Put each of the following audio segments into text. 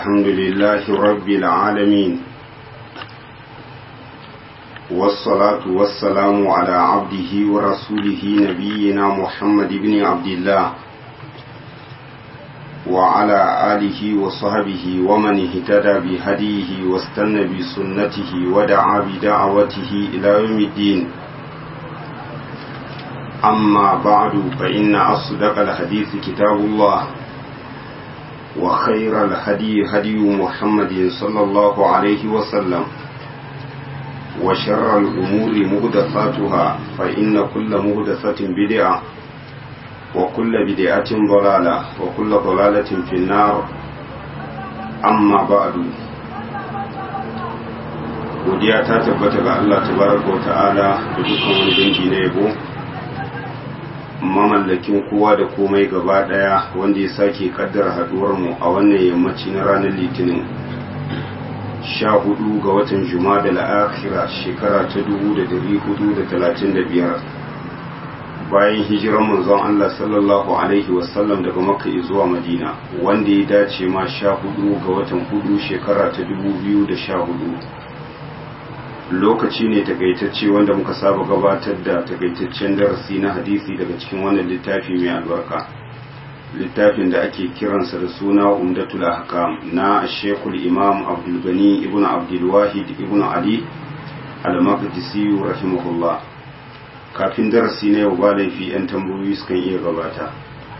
الحمد لله رب العالمين والصلاة والسلام على عبده ورسوله نبينا محمد بن عبد الله وعلى آله وصحبه ومن اهتدى بهديه واستنى بسنته ودعا بدعوته إلى يوم الدين أما بعد فإن أصدق الحديث كتاب الله وخير الهدي هدي محمد صلى الله عليه وسلم وشر الأمور مهدثاتها فإن كل مهدثة بدعة وكل بدعة ضلالة وكل ضلالة في النار أما بعد godiya ta tabbata ga Allah tabaraka wa ta'ala da dukkan wani dangi na yabo mamallakin kowa da komai gaba daya wanda ya sake kaddara haduwar mu a wannan yammaci na ranar litinin sha hudu ga watan juma'a da la'akira shekara ta dubu da dari hudu da talatin da biyar bayan hijirar manzon Allah sallallahu alaihi wasallam daga makka zuwa madina wanda ya dace ma sha hudu ga watan hudu shekara ta dubu biyu da sha hudu lokaci ne takaitacce wanda muka saba gabatar da takaitaccen darasi na hadisi daga cikin wannan littafi mai albarka littafin da ake kiransa da suna umdatul ahkam na shekul imam abdul gani ibn abdul wahid ibn ali al-maqdisi rahimahullah kafin darasi na yau ba laifi yan tambayoyi sukan iya gabata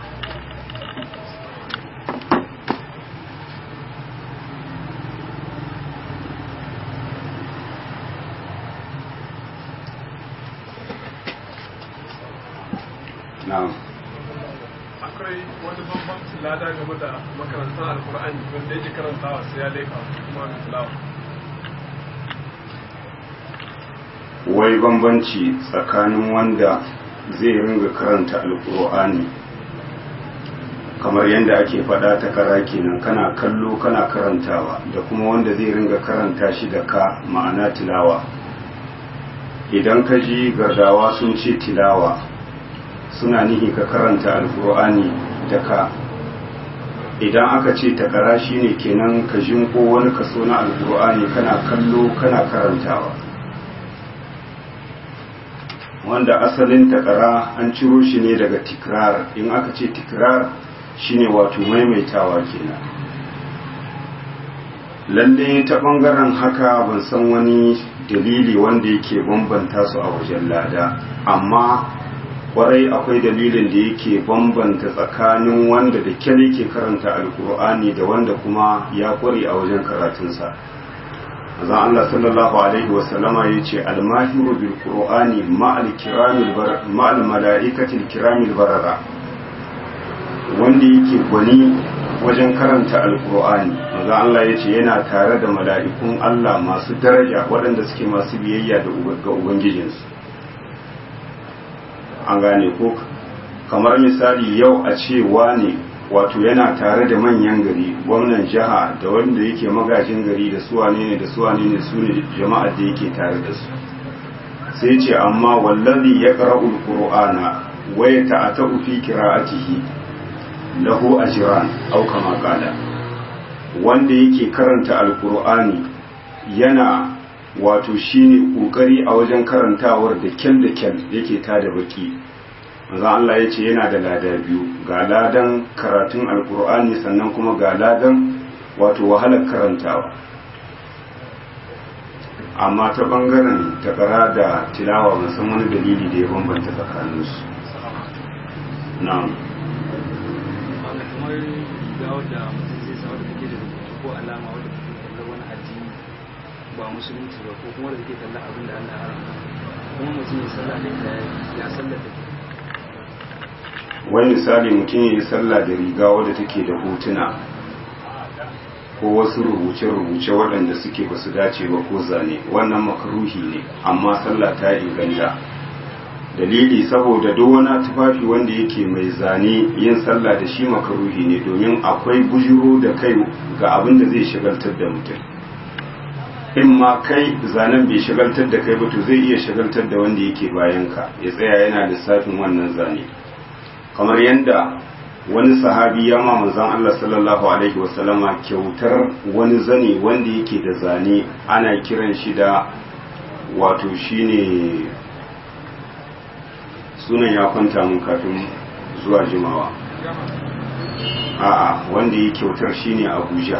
na'am akwai wani bambancin lada game da makarantar alkur'ani wanda yake karantawa sai ya leka kuma mai tilawa wai bambanci tsakanin wanda zai ringa karanta alkur'ani kamar yadda ake faɗa ta kara kenan kana kallo kana karantawa da kuma wanda zai ringa karanta shi da ka ma'ana tilawa idan ka ji gardawa sun ce tilawa suna nihi ka karanta alkur'ani da ka idan aka ce takara shine kenan ka jinko wani kaso na alkur'ani kana kallo kana karantawa wanda asalin takara an ciro shi ne daga tikrar in aka ce tikrar shine wato maimaitawa kenan lalle ta bangaren haka ban san wani dalili wanda yake bambanta su a wajen lada amma kwarai akwai dalilin da yake bambanta tsakanin wanda da kyal yake karanta alkur'ani da wanda kuma ya kware a wajen karatunsa azan Allah sallallahu alaihi wasallama ya ce almahiru bil qur'ani ma'al mala'ikatil kiramil barara wanda yake gwani wajen karanta alkur'ani azan Allah ya ce yana tare da mala'ikun Allah masu daraja waɗanda suke masu biyayya ga ubangijinsu an gane ko kamar misali yau a ce wane wato yana tare da manyan gari gwamnan jiha da wanda yake magajin gari da su wane ne da su wane ne su ne jama'a da yake tare da su sai ce amma wallazi ya qara'ul qur'ana wa yata'atu fi qira'atihi lahu ajran aw kama qala wanda yake karanta alqur'ani yana wato shine kokari a wajen karantawar da kyan da kyan yake tada baki manzo Allah ya ce yana da lada biyu ga ladan karatun alkur'ani sannan kuma ga ladan wato wahalar karantawa amma ta bangaren takara da tilawa musan wani dalili da ya bambanta tsakaninsu na'am kamar ga wadda mutum zai sa wadda take da rubutu ko alama wadda take kallon wani addini ba musulunci ba ko kuma da take kallon abin da Allah haramta kuma mutum ya sallah da ita ya sallar da wani misali mutum ya yi sallah da riga wadda take da hotuna ko wasu rubuce-rubuce waɗanda suke ba su dace ba ko zane wannan makaruhi ne amma sallah ta inganta dalili saboda duk wani tufafi wanda yake mai zane yin sallah da shi makaruhi ne domin akwai bujiro da kai ga abin da zai shagaltar da mutum in ma kai zanen bai shagaltar da kai ba to zai iya shagaltar da wanda yake bayan ka ya tsaya yana lissafin wannan zane kamar yadda wani sahabi ya ma manzon Allah sallallahu alaihi wasallama kyautar wani zane wanda yake da zane ana kiran shi da wato shine sunan ya kwanta mun kafin zuwa jimawa a'a wanda ya kyautar shine Abuja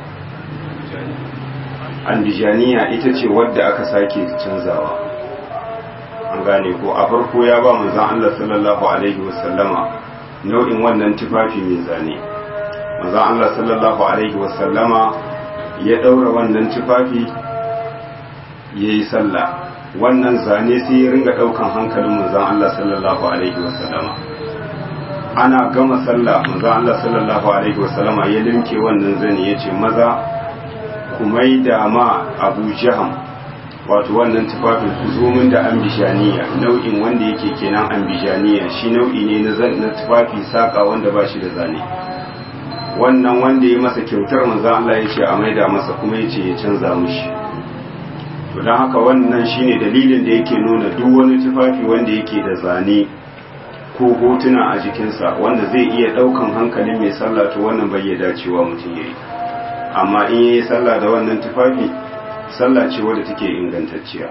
andijaniya ita ce wadda aka sake canzawa an gane ko a farko ya ba manzon Allah sallallahu alaihi wasallama nau'in wannan tufafi mai zane manzon Allah sallallahu alaihi wasallama ya daura wannan tufafi yayi sallah wannan zane sai ya ringa daukan hankalin manzon Allah sallallahu alaihi wasallama ana gama sallah manzon Allah sallallahu alaihi wasallama ya limke wannan zane yace maza ku maida ma Abu Jaham wato wannan tufafin ku zo min da ambijaniya nau'in wanda yake kenan ambijaniya shi nau'i ne na tufafi saka wanda ba shi da zane wannan wanda ya masa kyautar manzo Allah ya ce a maida masa kuma ya ce ya canza mushi to don haka wannan shine dalilin da yake nuna duk wani tufafi wanda yake da zane ko hotuna a jikinsa wanda zai iya daukan hankalin mai sallah to wannan bai ya dacewa mutum yayi amma in yayi sallah da wannan tufafi sallah ce wadda take ingantacciya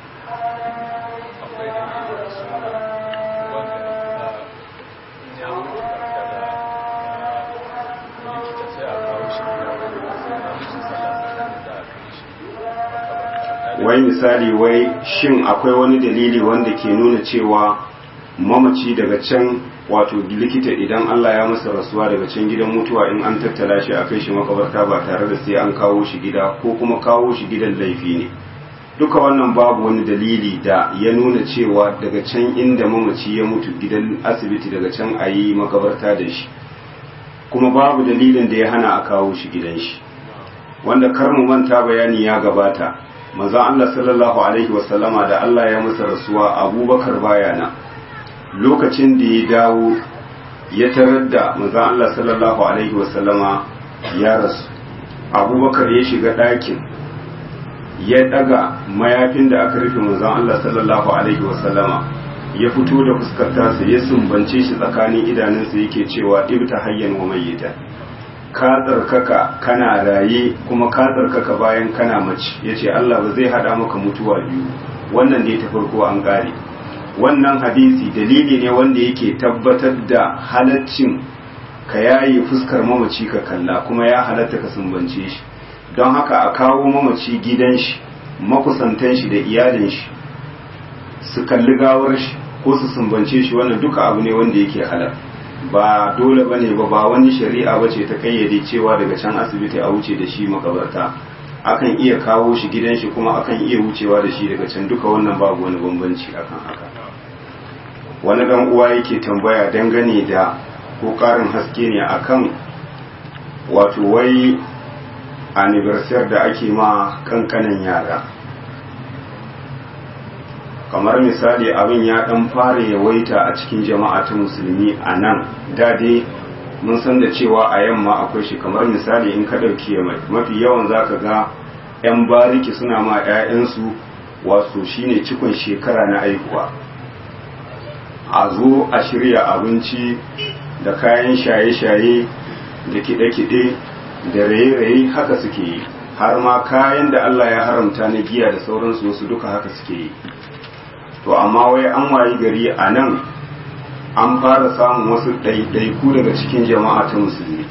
wai misali wai shin akwai wani dalili wanda ke nuna cewa mamaci daga can wato likita idan Allah ya masa rasuwa daga can gidan mutuwa in an tattala shi a kai shi makabarta ba tare da sai an kawo shi gida ko kuma kawo shi gidan laifi ne duka wannan babu wani dalili da ya nuna cewa daga can inda mamaci ya mutu gidan asibiti daga can a yi makabarta da shi kuma babu dalilin da ya hana a kawo shi gidan shi wanda kar mu manta bayani ya gabata manzon Allah sallallahu alaihi wasallama da Allah ya masa rasuwa Abubakar bayana lokacin da ya dawo ya tarar da manzon Allah sallallahu alaihi wasallama ya rasu abubakar ya shiga ɗakin ya ɗaga mayafin da aka rufe manzon Allah sallallahu alaihi wasallama ya fito da fuskar tasa ya sumbance shi tsakanin idanunsa yake cewa ibta hayyan wa mayyita ka tsarkaka kana raye kuma ka tsarkaka bayan kana mace yace Allah ba zai hada maka mutuwa biyu wannan ne ta farko an gare wannan hadisi dalili ne wanda yake tabbatar da halaccin ka yayi fuskar mamaci ka kalla kuma ya halatta ka sumbance shi don haka a kawo mamaci gidan shi makusantan shi da iyalin shi su kalli gawar shi ko su sumbance shi wannan duka abu ne wanda yake halal ba dole bane ba ba wani shari'a bace ta kayyade cewa daga can asibiti a wuce da shi makabarta akan iya kawo shi gidan shi kuma akan iya wucewa da shi daga can duka wannan babu wani bambanci akan haka wani dan uwa yake tambaya dangane da ko karin haske ne akan wato wai anniversary da ake ma kankanan yara kamar misali abin ya dan fara yawaita a cikin jama'a ta musulmi a nan dade mun san da cewa a yamma akwai shi kamar misali in ka ɗauki mafi yawan zaka ga 'yan bariki suna ma 'ya'yansu wato shine cikon shekara na aihuwa a zo a shirya abinci da kayan shaye-shaye da kiɗe-kiɗe da raye-raye haka suke yi har ma kayan da Allah ya haramta na giya da sauransu wasu duka haka suke yi to amma wai an wayi gari a nan an fara samun wasu ɗaiɗaiku daga cikin jama'a ta musulmi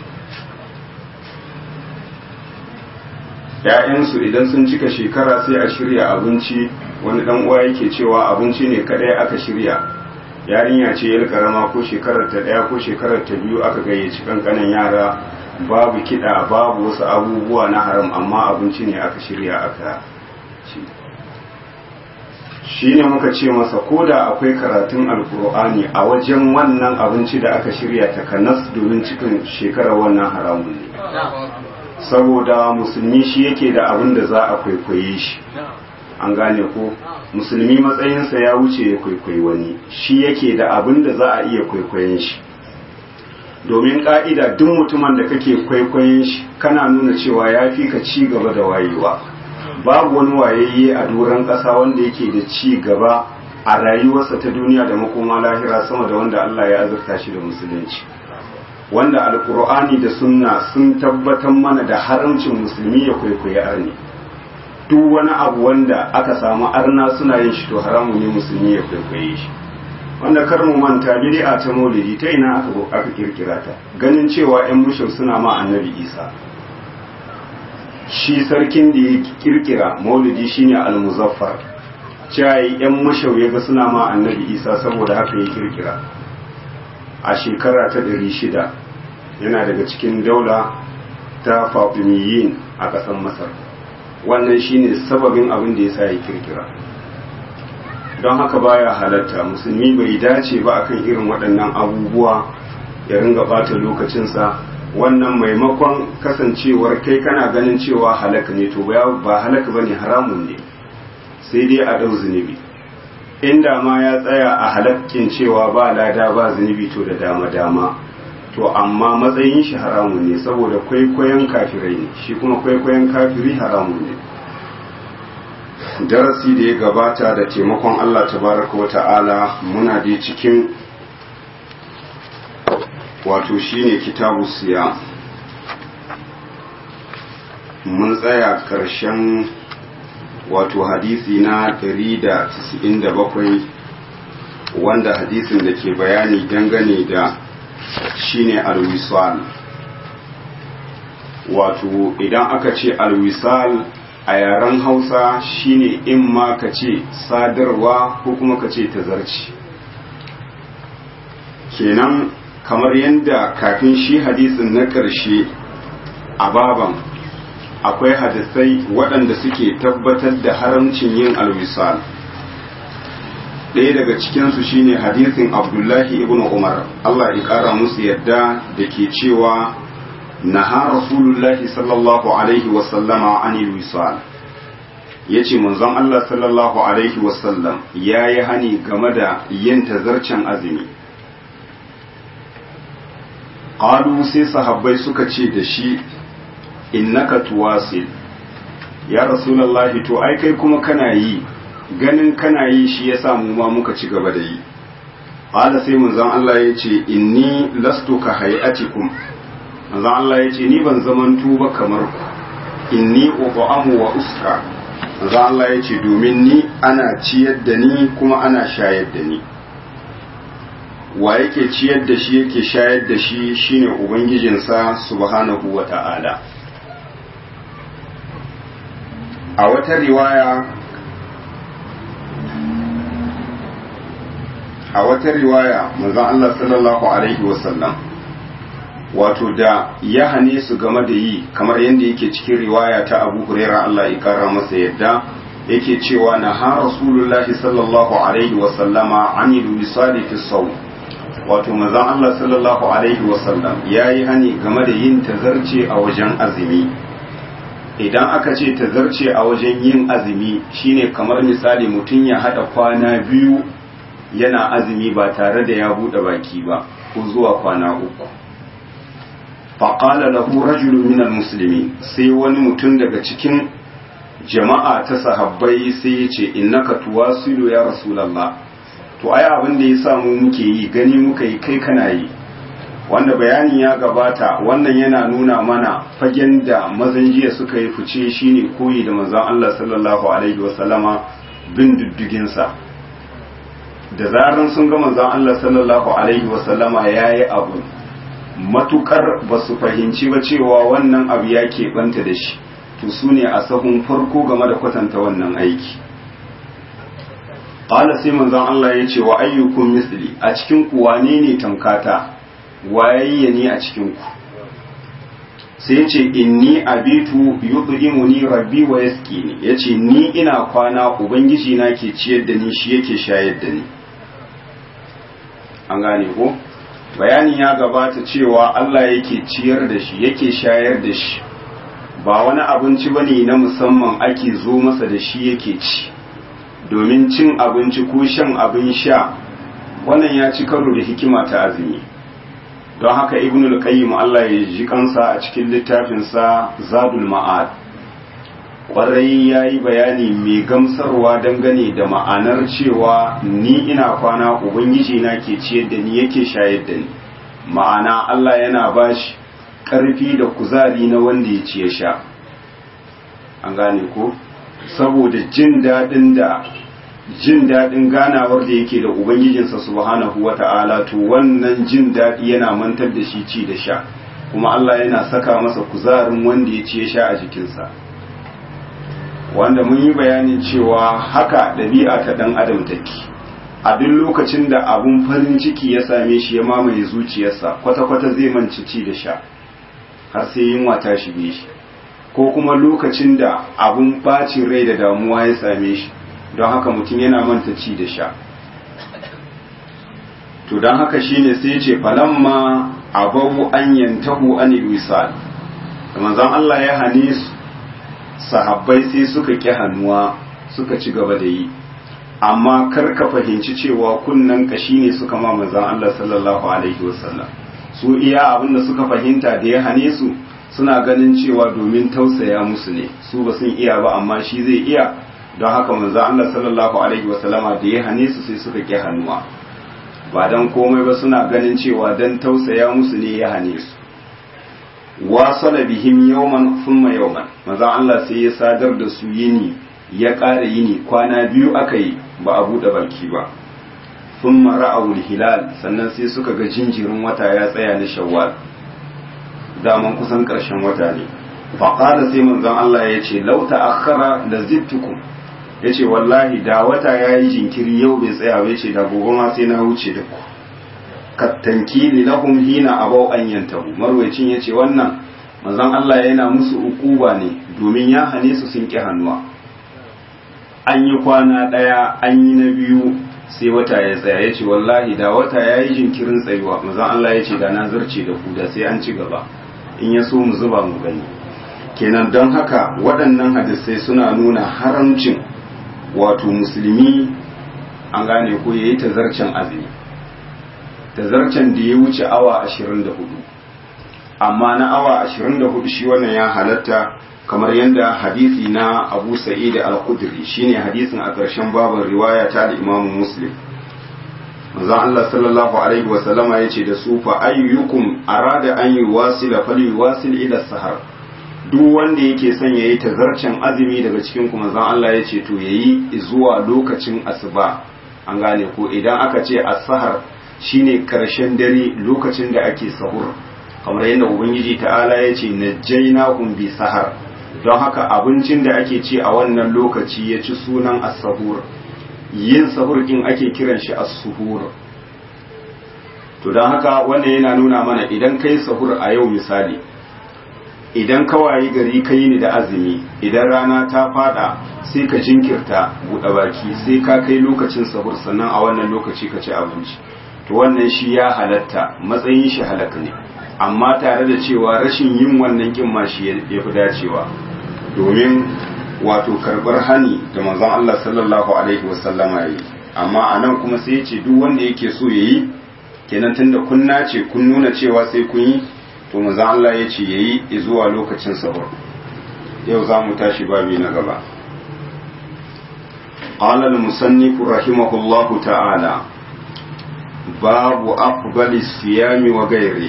‘ya'yansu idan sun cika shekara sai a shirya abinci wani ɗan uwa yake cewa abinci ne kaɗai aka shirya yarinya ce yar karama ko shekarar ta ɗaya ko shekarar ta biyu aka gayyaci kankanan yara babu kiɗa babu wasu abubuwa na haram amma abinci ne aka shirya aka ci shi ne muka ce masa ko da akwai karatun alkur'ani a wajen wannan abinci da aka shirya takanas domin cikin shekarar wannan haramun ne saboda musulmi shi yake da abin da za a kwaikwaye shi an gane ko musulmi matsayinsa ya wuce ya kwaikwayi wani shi yake da abin da za a iya kwaikwayen shi domin ka'ida duk mutumin da kake kwaikwayen shi kana nuna cewa ya fi ka ci gaba da wayewa babu wani wayayye a doron ƙasa wanda yake da ci gaba a rayuwarsa ta duniya da makoma lahira sama da wanda Allah ya azurta shi da musulunci wanda alkur'ani da sunna sun tabbatar mana da haramcin musulmi ya kwaikwayi arni duk wani abu wanda aka samu arna suna yin shi to haramu ne musulmi ya kwaikwaye shi wanda kar mu manta bid'a ta maulidi ta ina aka aka kirkira ta ganin cewa ƴan mushau suna ma annabi isa shi sarkin da ya kirkira maulidi shine al-muzaffar cewa ƴan mushau ya ga suna ma annabi isa saboda haka ya kirkira a shekara ta ɗari shida yana daga cikin daula ta fatimiyyin a ƙasar masar wannan shine sababin abin da ya sa ya kirkira don haka baya halatta musulmi bai dace ba akan irin waɗannan abubuwa ya ringa ɓata lokacinsa wannan maimakon kasancewar kai kana ganin cewa halaka ne to ba halaka ba ne haramun ne sai dai a ɗau zunubi inda ma ya tsaya a halakkin cewa ba lada ba zunubi to da dama-dama to amma matsayin shi haramun ne saboda kwaikwayon kafirai ne shi kuma kwaikwayon kafiri haramun ne darasi da ya gabata da taimakon Allah tabaraka wa ta'ala muna da cikin wato shine kitabu siya mun tsaya karshen wato hadisi na 197 wanda hadisin da ke bayani dangane da shine alwisal wato idan aka ce alwisal a yaren hausa shine in ma ka ce sadarwa ko kuma ka ce tazarci kenan kamar yadda kafin shi hadisin na ƙarshe a baban akwai hadisai waɗanda suke tabbatar da haramcin yin alwisal ɗaya daga cikinsu shine hadisin abdullahi ibn umar allah ya ƙara musu yadda da ke cewa naha rasulullahi sallallahu alaihi wasallama anil wisal ya ce manzon allah sallallahu alaihi wasallam ya yi hani game da yin tazarcen azumi ƙalu sai sahabbai suka ce da shi innaka tuwasil ya rasulullahi to ai kai kuma kana yi ganin kana yi shi ya samu ma muka ci gaba da yi ƙala sai manzon Allah ya ce inni lastu ka hayatikum manzon Allah ya ce ni ban zaman tuba kamar ku inni uqamu wa uska manzon Allah ya ce domin ni ana ciyar da ni kuma ana shayar da ni wa yake ciyar da shi yake shayar da shi shine ubangijinsa subhanahu wa ta'ala a wata riwaya a wata riwaya manzon Allah sallallahu alaihi wasallam wato da ya hane su game da yi kamar yadda yake cikin riwaya ta Abu Hurairah Allah ya kara masa yadda yake cewa na ha Rasulullahi sallallahu alaihi wasallama anil wisali fi sawm wato manzon Allah sallallahu alaihi wasallam yayi hani game da yin tazarce a wajen azumi idan aka ce tazarce a wajen yin azumi shine kamar misali mutum ya hada kwana biyu yana azumi ba tare da ya bude baki ba ko zuwa kwana uku faƙala lahu rajulun minal musulmi sai wani mutum daga cikin jama'a ta sahabbai sai ya ce innaka tuwasilu ya rasulallah to ai abin da ya samu muke yi gani muka yi kai kana yi wanda bayanin ya gabata wannan yana nuna mana fagen da mazan jiya suka yi fice shine koyi da manzon Allah sallallahu alaihi wasallama bin diddiginsa da zaran sun ga manzon Allah sallallahu alaihi wasallama yayi abu matukar ba su fahimci ba cewa wannan abu ya keɓanta da shi to su ne a sahun farko game da kwatanta wannan aiki ƙala sai manzon Allah ya ce wa ayyukun misli a cikin ku wane ne tamkata wayayye ne a cikin ku sai ce inni abitu yudhimuni rabbi wa yaskini yace ni ina kwana ubangiji na ke ciyar da ni shi yake shayar da ni an gane ko bayani ya gabata cewa Allah yake ciyar da shi yake shayar da shi ba wani abinci bane na musamman ake zo masa da shi yake ci domin cin abinci ko shan abin sha wannan ya ci karo da hikima ta azumi don haka ibn al-qayyim Allah ya ji kansa a cikin littafinsa zadul ma'ad kwarai ya yi bayani mai gamsarwa dangane da ma'anar cewa ni ina kwana ubangiji na ke ciyar da ni yake shayar da ni ma'ana Allah yana bashi ƙarfi da kuzari na wanda ya ci ya sha an gane ko saboda jin daɗin da jin daɗin ganawar da yake da ubangijinsa subhanahu wata'ala to wannan jin daɗi yana mantar da shi ci da sha kuma Allah yana saka masa kuzarin wanda ya ci ya sha a jikinsa wanda mun yi bayanin cewa haka ɗabi'a ta ɗan adam take a duk lokacin da abun farin ciki ya same shi ya mamaye zuciyarsa kwata-kwata zai manci ci da sha har sai yunwa ta shige shi ko kuma lokacin da abun bacin rai da damuwa ya same shi don haka mutum yana manta ci da sha to don haka shine sai ce falamma abawu an yantahu an wisal da manzon Allah ya hane su sahabbai sai suka ki hannuwa suka ci gaba da yi amma kar ka fahimci cewa kunnan kashi ne suka ma manzon Allah sallallahu alaihi wasallam su iya abin da suka fahimta da ya hane su suna ganin cewa domin tausaya musu ne su ba sun iya ba amma shi zai iya don haka manzo Allah sallallahu alaihi wasallama da ya hane su sai suka ki hannuwa ba dan komai ba suna ganin cewa dan tausaya musu ne ya hane su wasala bihim yawman thumma yawman manzo Allah sai ya sadar da su yini ya ƙara yini kwana biyu aka yi ba a buɗe baki ba thumma ra'awul hilal sannan sai suka ga jinjirin wata ya tsaya na shawwal daman kusan ƙarshen wata ne faƙada sai manzon Allah ya ce lauta akhara da zittukum ya ce wallahi da wata ya yi jinkiri yau bai tsaya bai ce da gobe ma sai na wuce da ku kattanki li lahum hina abau an yantahu marwayacin ya ce wannan manzon Allah yana musu ukuba ne domin ya hane su sun ki hannuwa an yi kwana ɗaya an yi na biyu sai wata ya tsaya ya ce wallahi da wata ya yi jinkirin tsayuwa manzon Allah ya ce da na zarce da ku da sai an ci gaba in ya so mu zuba mu gani kenan don haka waɗannan hadisai suna nuna haramcin wato musulmi an gane ko ya yi tazarcen azumi tazarcen da ya wuce awa 24 amma na awa 24 shi wannan ya halatta kamar yadda hadisi na abu sa'id al-khudri shine hadisin a ƙarshen babin riwaya ta da imamu muslim manzon Allah sallallahu alaihi wa sallama yace da su fa ayyukum arada an yuwasila falyuwasil ila sahar duk wanda yake son yayi tazarcen azumi daga cikin ku manzon Allah yace to yayi zuwa lokacin asuba an gane ko idan aka ce as-sahar shine karshen dare lokacin da ake sahur kamar yadda ubangiji ta'ala yace najjaynahum bi sahar don haka abincin da ake ci a wannan lokaci ya ci sunan as-sahur yin sahur din ake kiran shi as-suhur to don haka wannan yana nuna mana idan kai sahur a yau misali idan ka wayi gari ka yi ni da azumi idan rana ta fada sai ka jinkirta buɗe baki sai ka kai lokacin sahur sannan a wannan lokaci ka ci abinci to wannan shi ya halatta matsayin shi halaka ne amma tare da cewa rashin yin wannan kin ma shi ya fi dacewa domin wato karbar hani da manzon Allah sallallahu alaihi wasallama yi amma anan kuma sai ya ce duk wanda yake so yayi kenan tunda kun nace kun nuna cewa sai kun yi to manzon Allah ya ce yayi zuwa lokacin sahur yau za mu tashi babi na gaba قال المصنف رحمه الله تعالى باب أفضل الصيام وغيره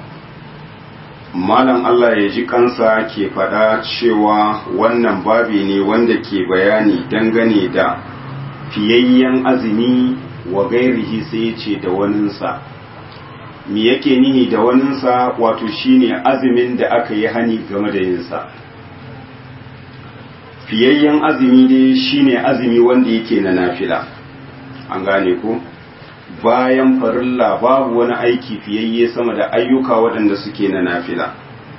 malam Allah ya ji kansa ke faɗa cewa wannan babi ne wanda ke bayani dangane da fiyayyen azumi wa gairihi sai ya ce da waninsa me yake nihi da waninsa wato shine azumin da aka yi hani game da yinsa fiyayyen azumi ne shine azumi wanda yake na nafila an gane ko bayan farilla babu wani aiki fiyayye sama da ayyuka waɗanda suke na nafila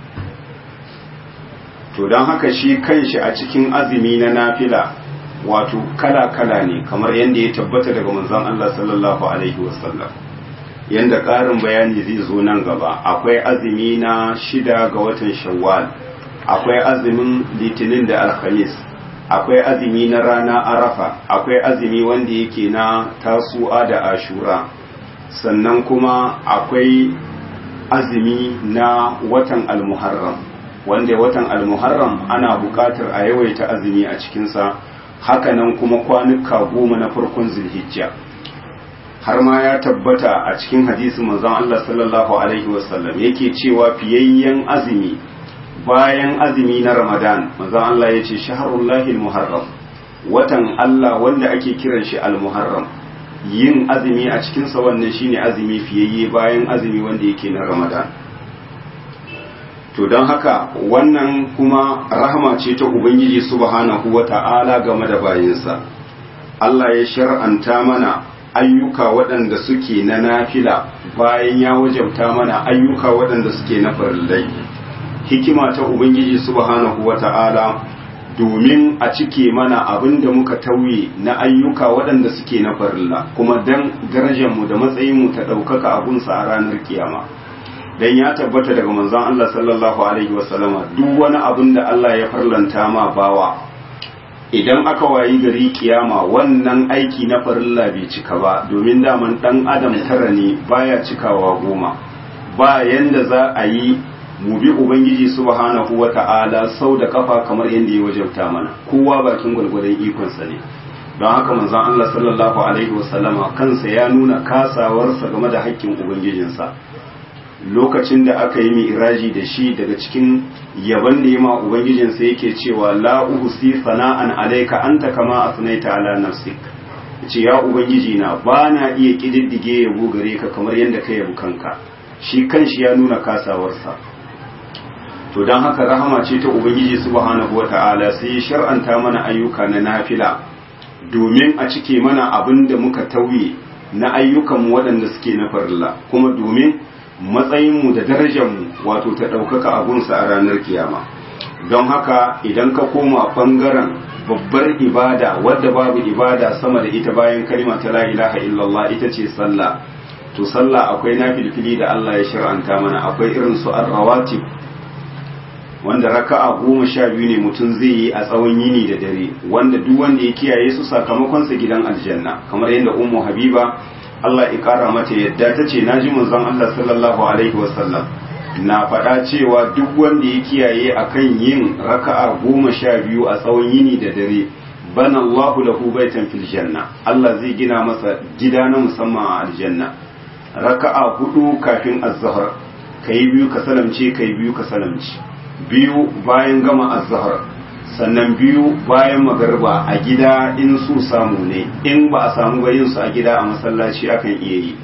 to don haka shi kanshi a cikin azumi na nafila wato kala-kala ne kamar yadda ya tabbata daga manzon Allah sallallahu alaihi wasallam yadda ƙarin bayani zai zo nan gaba akwai azumi na shida ga watan shawwal akwai azumin litinin da alhamis akwai azumi na rana arafa akwai azumi wanda yake na tasu'a da ashura sannan kuma akwai azumi na watan almuharram wanda watan almuharram ana buƙatar a yawaita azumi a cikinsa hakanan kuma kwanuka goma na farkon zulhijja har ma ya tabbata a cikin hadisin manzon Allah sallallahu alaihi wasallam yake cewa fiyayyen azumi bayan azumi na Ramadan manzon Allah ya ce shaharullahi muharram watan Allah wanda ake kiran shi al-muharram yin azumi a cikin sa wannan shine azumi fiyayye bayan azumi wanda yake na Ramadan to don haka wannan kuma rahama ce ta Ubangiji subhanahu wata'ala game da bayinsa Allah ya shar'anta mana ayyuka waɗanda suke na nafila bayan ya wajabta mana ayyuka waɗanda suke na farillai hikima ta ubangiji subhanahu wata'ala domin a cike mana abin da muka tauye na ayyuka waɗanda suke na farilla kuma dan darajarmu da matsayinmu ta ɗaukaka abunsa a ranar kiyama dan ya tabbata daga manzon Allah sallallahu alaihi wasallama duk wani abin da Allah ya farlanta ma bawa idan aka wayi gari kiyama wannan aiki na farilla bai cika ba domin daman dan adam tara ne baya cikawa goma ba yanda za a yi mu bi ubangiji subhanahu wata'ala sau da kafa kamar yadda ya wajabta mana kowa bakin gwalgwadon ikonsa ne don haka manzon Allah sallallahu alaihi wasallama kansa ya nuna kasawarsa game da haƙƙin ubangijinsa lokacin da aka yi mi'raji da shi daga cikin yaban da ya ma ubangijinsa yake cewa la uhsi sana'an alayka anta kama asnaita ala nafsik ce ya ubangiji na ba na iya kididdige yabo gare ka kamar yadda ka yabi kanka shi kanshi ya nuna kasawarsa to don haka rahama ce ta ubangiji subhanahu wata'ala sai ya shar'anta mana ayyuka na nafila domin a cike mana abin da muka tauye na ayyukan waɗanda suke na farilla kuma domin matsayinmu da darajarmu wato ta ɗaukaka abunsa a ranar kiyama don haka idan ka koma ɓangaren babbar ibada wadda babu ibada sama da ita bayan kalima ta la ilaha illallah ita ce sallah to sallah akwai nafilfili da Allah ya shir'anta mana akwai irin su ar-rawatib wanda raka'a goma sha biyu ne mutum zai yi a tsawon yini da dare wanda duk wanda ya kiyaye su sakamakonsa gidan aljanna kamar yadda ummu habiba Allah ya kara mata yadda ta ce na ji manzon Allah sallallahu alaihi wasallam na faɗa cewa duk wanda ya kiyaye akan yin raka'a goma sha biyu a tsawon yini da dare bana Allahu lahu baitan fil janna Allah zai gina masa gida na musamman a aljanna raka'a hudu kafin az-zuhr kai biyu ka salamce kai biyu ka salamce biyu bayan gama az-zuhr sannan biyu bayan magarba a gida in su samu ne in ba a samu ba su a gida a masallaci akan iya yi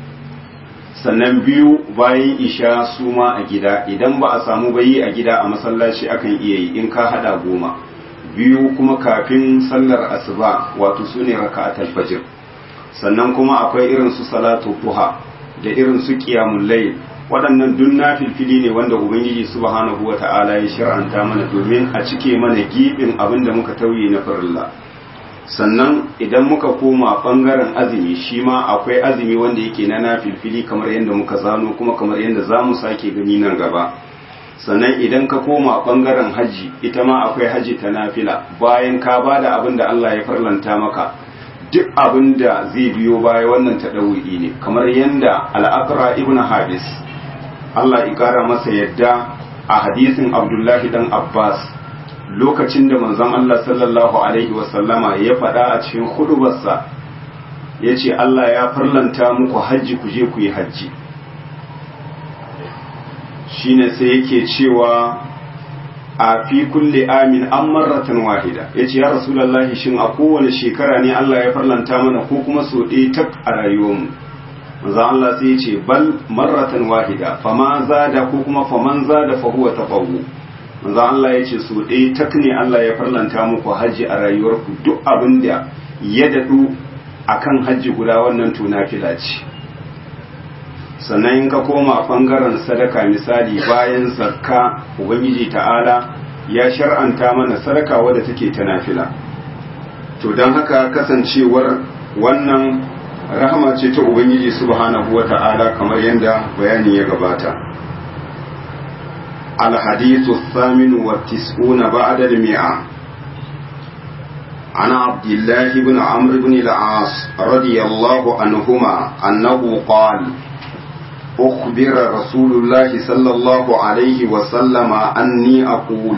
sannan biyu bayan isha su ma a gida idan ba a samu bayi a gida a masallaci akan iya yi in ka hada goma biyu kuma kafin sallar asuba wato su ne raka'atul fajr sannan kuma akwai irin su salatu duha da irin su qiyamul layl waɗannan duk na filfili ne wanda ubangiji subhanahu wa ta'ala ya shir'anta mana domin a cike mana gibin abin da muka tauye na farilla sannan idan muka koma ɓangaren azumi shi ma akwai azumi wanda yake na nafilfili kamar yadda muka zano kuma kamar yadda za mu sake gani nan gaba sannan idan ka koma ɓangaren hajji ita ma akwai hajji ta nafila bayan ka ba da abin da Allah ya farlanta maka duk abin da zai biyo baya wannan ta ne kamar yadda al'akra ibn habis Allah ya ƙara masa yadda a hadisin Abdullahi dan Abbas lokacin da manzon Allah sallallahu Alaihi wasallama ya faɗa a cikin hudubarsa ya ce Allah ya farlanta muku hajji ku je ku yi hajji shine sai yake cewa a fi kulle amin an marratan wahida ya ce ya rasulallahi shin a kowane shekara ne Allah ya farlanta mana ko kuma so ɗaya tak a rayuwarmu manzo Allah sai ya ce bal marratan wahida fama zada ko kuma faman zada fa huwa taqawu manzo Allah ya ce so ɗaya tak ne Allah ya farlanta muku haji a rayuwarku duk abin da ya dadu akan haji guda wannan to nafila ce sannan in ka koma bangaren sadaka misali bayan zakka ubangiji ta'ala ya shar'anta mana sadaka wadda take ta nafila to don haka kasancewar wannan rahama ce ta ubangiji subhanahu wata'ala kamar yadda bayani ya gabata alhadithu thaminu wa tis'una ba'da al-mi'a عن عبد الله بن عمرو بن العاص رضي الله عنهما أنه قال أخبر رسول الله صلى الله عليه وسلم أني أقول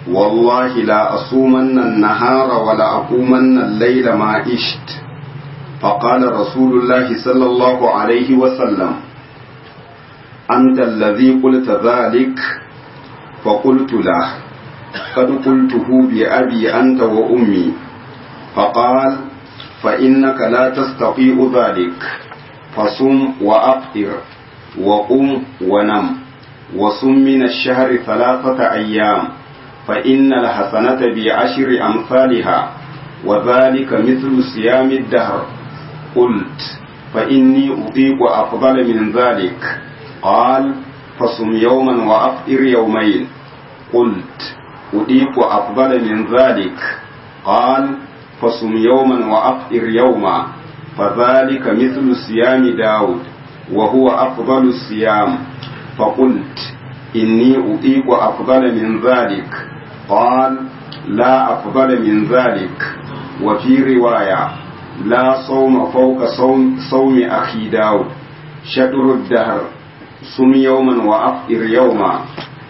والله لا أصومن النهار ولا أقومن الليل ما إشت فقال رسول الله صلى الله عليه وسلم أنت الذي قلت ذلك فقلت له قد قلته بأبي أنت وأمي فقال فإنك لا تستطيع ذلك فصم وأفطر وقم ونم وصم من الشهر ثلاثة أيام فإن الحسنة بعشر أمثالها وذلك مثل صيام الدهر قلت فإني أطيق أفضل من ذلك قال فصم يوما وأفطر يومين قلت أطيق أفضل من ذلك قال فصم يوما وأفطر يوما فذلك مثل صيام داود وهو أفضل الصيام فقلت إني أطيق أفضل من ذلك قال لا أفضل من ذلك وفي رواية لا صوم فوق صوم, صوم أخي داود شطر الدهر صم يوما وأفطر يوما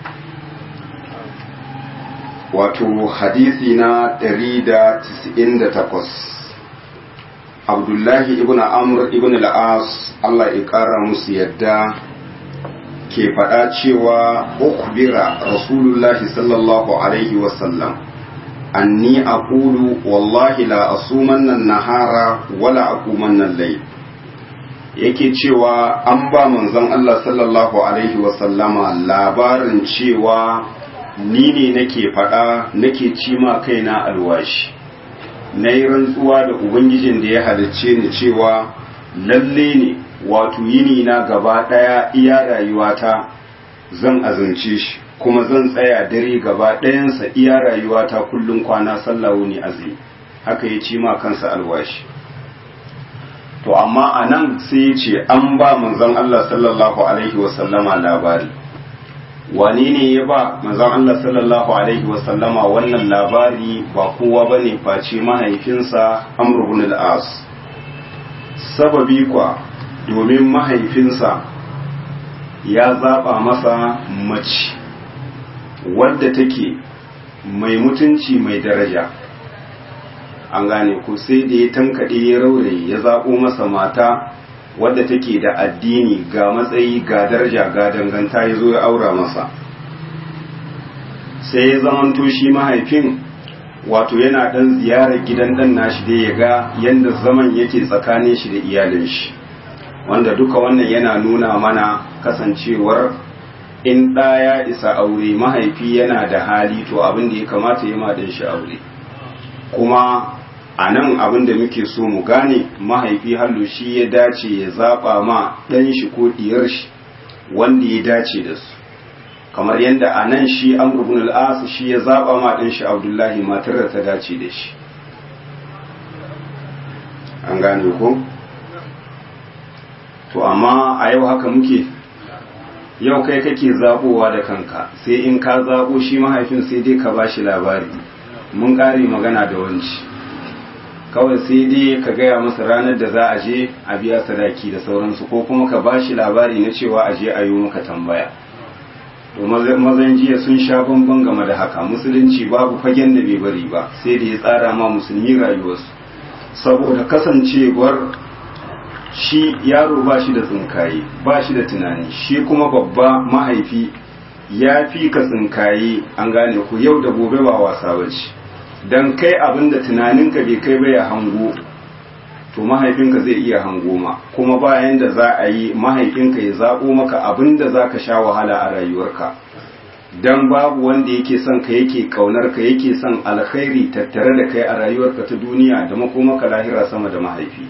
wato hadisi na 198 abdullahi ibn amr ibn al-as Allah ya kara musu yadda ke faɗa cewa ukbira rasulullahi sallallahu alaihi wasallam anni aqulu wallahi la asumanna nahara wala aqumanna layl yake cewa an ba manzon Allah sallallahu alaihi wasallama labarin cewa ni ne nake faɗa nake cima kaina alwashi na yi rantsuwa da ubangijin da ya halicce ni cewa lalle ne wato yini na gaba ɗaya iya rayuwata zan azumce shi kuma zan tsaya dare gaba ɗayansa iya rayuwata kullum kwana sallah wuni azumi haka ya cima kansa alwashi to amma a nan sai ya ce an ba manzon Allah sallallahu alaihi wasallama labari wane ne ya ba manzon Allah sallallahu alaihi wasallama wannan labari ba kowa bane face mahaifinsa Amr ibn al-As sababi kwa domin mahaifinsa ya zaba masa mace wadda take mai mutunci mai daraja an gane ku sai da ya tankaɗe ya raure ya zaɓo masa mata wadda take da addini ga matsayi ga daraja ga danganta ya zo ya aura masa sai ya zamanto shi mahaifin wato yana ɗan ziyarar gidan ɗan nashi da ya ga yadda zaman yake tsakanin shi da iyalin shi wanda duka wannan yana nuna mana kasancewar in ɗa ya isa aure mahaifi yana da hali to abin da ya kamata ya ma shi aure kuma a nan abin da muke so mu gane mahaifi hallo shi ya dace ya zaɓa ma ɗan shi ko ɗiyar shi wanda ya dace da su kamar yadda a nan shi amr ibn al shi ya zaɓa ma ɗan shi abdullahi matar da ta dace da shi an gane ko to amma a yau haka muke yau kai kake zaɓowa da kanka sai in ka zaɓo shi mahaifin sai dai ka ba shi labari mun ƙare magana da wanci kawai sai dai ka gaya masa ranar da za a je a biya sadaki da sauransu ko kuma ka ba shi labari na cewa a je a yi maka tambaya to mazan jiya sun sha bamban game da haka musulunci babu fagen da bai bari ba sai da ya tsara ma musulmi rayuwarsu saboda kasancewar shi yaro ba shi da tsinkaye ba shi da tunani shi kuma babba mahaifi ya fi ka tsinkaye an gane ku yau da gobe ba wasa ba ce don kai abin da tunaninka bai kai ba ya hango to mahaifinka zai iya hango ma kuma bayan da za a yi mahaifinka ya zaɓo maka abin da za ka sha wahala a rayuwarka don babu wanda yake son ka yake ƙaunar ka yake son alkhairi tattare da kai a rayuwarka ta duniya da makomaka lahira sama da mahaifi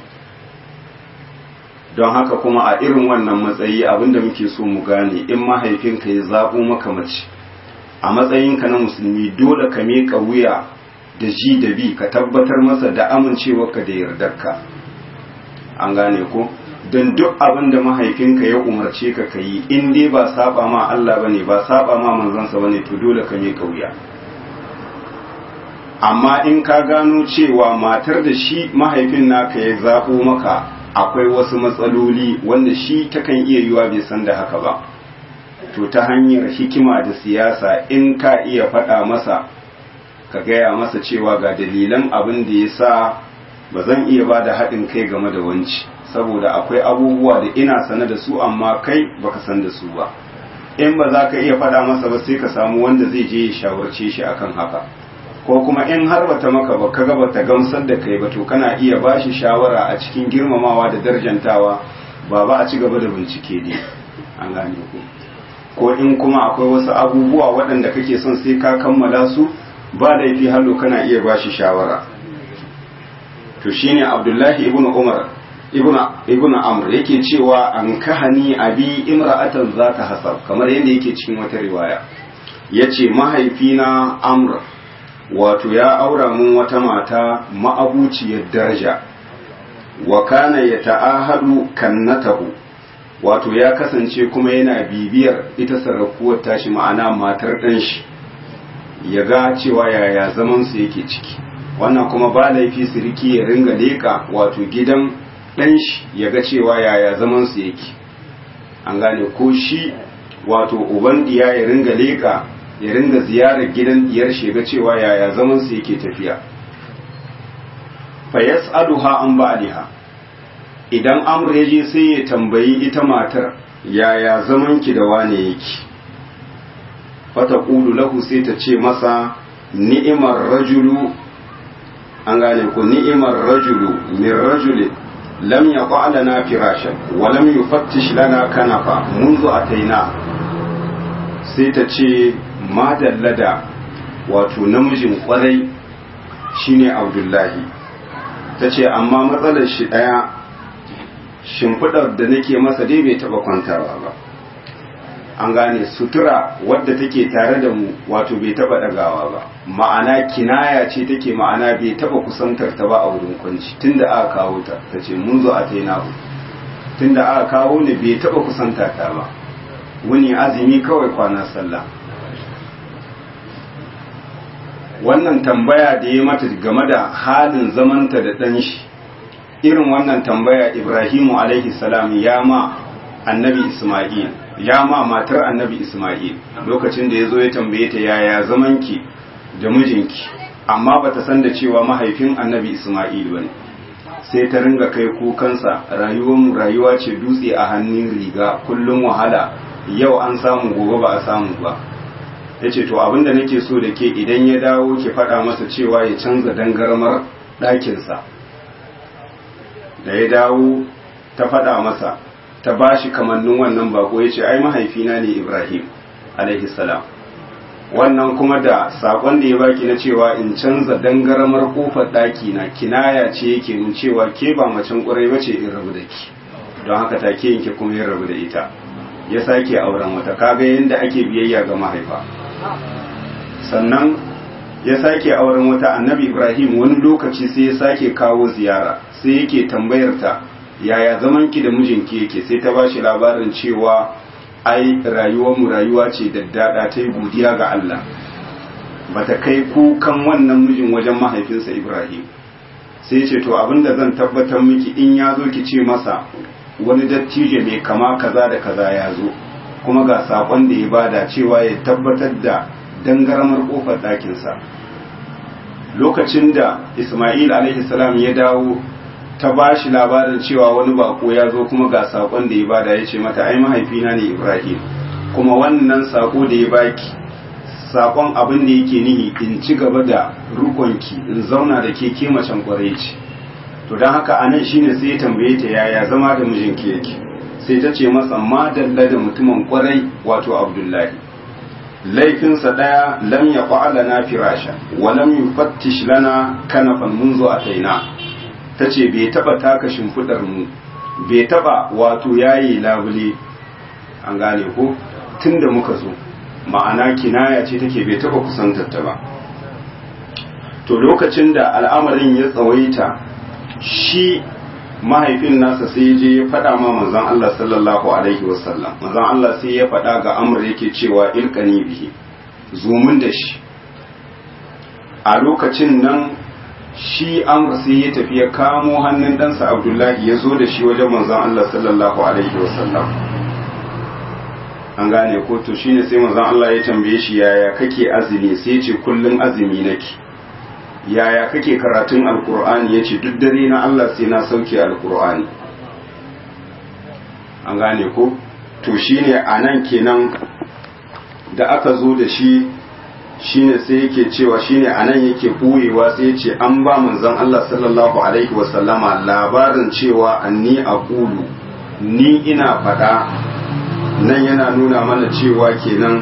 don haka kuma a irin wannan matsayi abin da muke so mu gane in mahaifinka ya zaɓo maka mace a matsayinka na musulmi dole ka miƙa wuya da ji da bi ka tabbatar masa da amincewarka da yardarka an gane ko don duk abin da mahaifinka ya umarce ka ka yi in dai ba saba ma Allah bane ba saba ma manzansa bane to dole ka miƙa wuya amma in ka gano cewa matar da shi mahaifin naka ya zaɓo maka akwai wasu matsaloli wanda shi takan iya yiwa bai san da haka ba to ta hanyar hikima da siyasa in ka iya faɗa masa ka gaya masa cewa ga dalilan abin da ya sa ba zan iya ba da haɗin kai game da wanci saboda akwai abubuwa da ina sane da su amma kai baka san da su ba in ba za ka iya faɗa masa ba sai ka samu wanda zai je ya shawarce shi akan haka ko kuma in har bata maka ba kaga bata gamsar da kai ba to kana iya ba shi shawara a cikin girmamawa da darjantawa ba ba a ci gaba da bincike ne an gane ku ko in kuma akwai wasu abubuwa waɗanda kake son sai ka kammala su ba laifi hallo kana iya ba shi shawara to shine abdullahi ibn umar ibn ibn amr yake cewa an kahani abi imra'atan zata hasab kamar yadda yake cikin wata riwaya yace mahaifina amr wato ya aura mun wata mata ma'abuciyar daraja wa kana yata'ahadu kannatahu wato ya kasance kuma yana bibiyar ita sarrafuwar tashi ma'ana matar ɗan shi ya ga cewa yaya zaman su yake ciki wannan kuma ba laifi siriki ya ringa leka wato gidan ɗan shi ya ga cewa yaya zaman su yake an gane ko shi wato uban diya ya ringa leka ya ringa ziyarar gidan diyar shi ga cewa yaya zaman su yake tafiya fa yas'aluha an ba'liha idan amr ya je sai ya tambayi ita matar yaya zaman ki da wane yake fata qulu lahu sai ta ce masa ni'imar rajulu an gane ko ni'imar rajulu min rajuli lam yaqa lana firashan wa lam yufattish lana kanafa منذ ataina sai ta ce madallada wato namijin kwarai shine abdullahi ta ce amma matsalar shi ɗaya shimfiɗar da nake masa dai bai taɓa kwantawa ba an gane sutura wadda take tare da mu wato bai taɓa ɗagawa ba ma'ana kinaya ce take ma'ana bai taɓa kusantar ta ba a wurin kwanci tunda aka kawo ta ta ce mun zo a taina tunda aka kawo ne bai taɓa kusanta ta ba wani azumi kawai kwana sallah wannan tambaya da ya mata game da halin zamanta da ɗan shi irin wannan tambaya ibrahimu alaihi salam ya ma annabi isma'il ya ma matar annabi isma'il lokacin da ya zo ya tambaye ta yaya zamanki da mijinki amma bata san da cewa mahaifin annabi isma'il ba ne sai ta ringa kai kukansa rayuwarmu rayuwa ce dutse a hannun riga kullum wahala yau an samu gobe ba a samu ba ya ce to abinda nake so da ke idan ya dawo ki faɗa masa cewa ya canza dangarmar ɗakinsa da ya dawo ta faɗa masa ta ba shi kamannin wannan bako ya ce ai mahaifina ne ibrahim salam wannan kuma da saƙon da ya baki na cewa in canza dangarmar ƙofar ɗaki na kinaya ce yake mun cewa ke ba macen ƙwarai ba ce in rabu da ki don haka take yanke kuma yin rabu da ita ya sake auren wata kaga yadda ake biyayya ga mahaifa sannan ya sake auren wata annabi ibrahim wani lokaci sai ya sake kawo ziyara sai yake tambayar ta yaya zaman ki da mijinki yake sai ta bashi labarin cewa ai rayuwar mu rayuwa ce daddada ta yi godiya ga Allah bata kai kukan wannan mijin wajen mahaifinsa ibrahim sai ce to abinda zan tabbatar miki in ya zo ki ce masa wani dattijo mai kama kaza da kaza ya zo kuma ga sakon da ya bada cewa ya tabbatar da dangarmar kofar ɗakinsa lokacin da ismail salam ya dawo ta ba shi labarin cewa wani bako ya zo kuma ga sakon da ya bada ya ce mata ai mahaifina ne ibrahim kuma wannan sako da ya baki sakon abin da yake nihi in ci gaba da rukonki in zauna da ke ke macen kwarai ce to don haka a nan shine sai ya tambaye ta yaya zama da mijinki yake sai ta ce masa madalla da mutumin kwarai wato abdullahi laifinsa ɗaya lam ya ƙwa'ala na firasha wa lam yufattish lana kanafan munzo a taina ta ce bai taɓa taka shimfiɗar mu bai taɓa wato yayi labule an gane ko tun da muka zo ma'ana kinaya ce take bai taɓa kusantar ta ba to lokacin da al'amarin ya tsawaita shi mahaifin nasa sai ya je ya faɗa ma manzon Allah sallallahu alaihi wasallam manzon Allah sai ya faɗa ga Amr yake cewa ilkani bihi zumun da shi a lokacin nan shi Amr sai ya tafi ya kamo hannun ɗansa Abdullahi ya zo da shi wajen manzon Allah sallallahu alaihi wasallam an gane ko to shine sai manzon Allah ya tambaye shi yaya kake azumi sai ya ce kullum azumi nake yaya kake karatun alkur'ani ya ce duk dare na Allah sai na sauke alkur'ani an gane ko to shine a nan kenan da aka zo da shi shine sai yake cewa shine a nan yake ɓoyewa sai ya ce an ba manzon Allah sallallahu alaihi wasallama labarin cewa anni aqulu ni ina faɗa nan yana nuna mana cewa kenan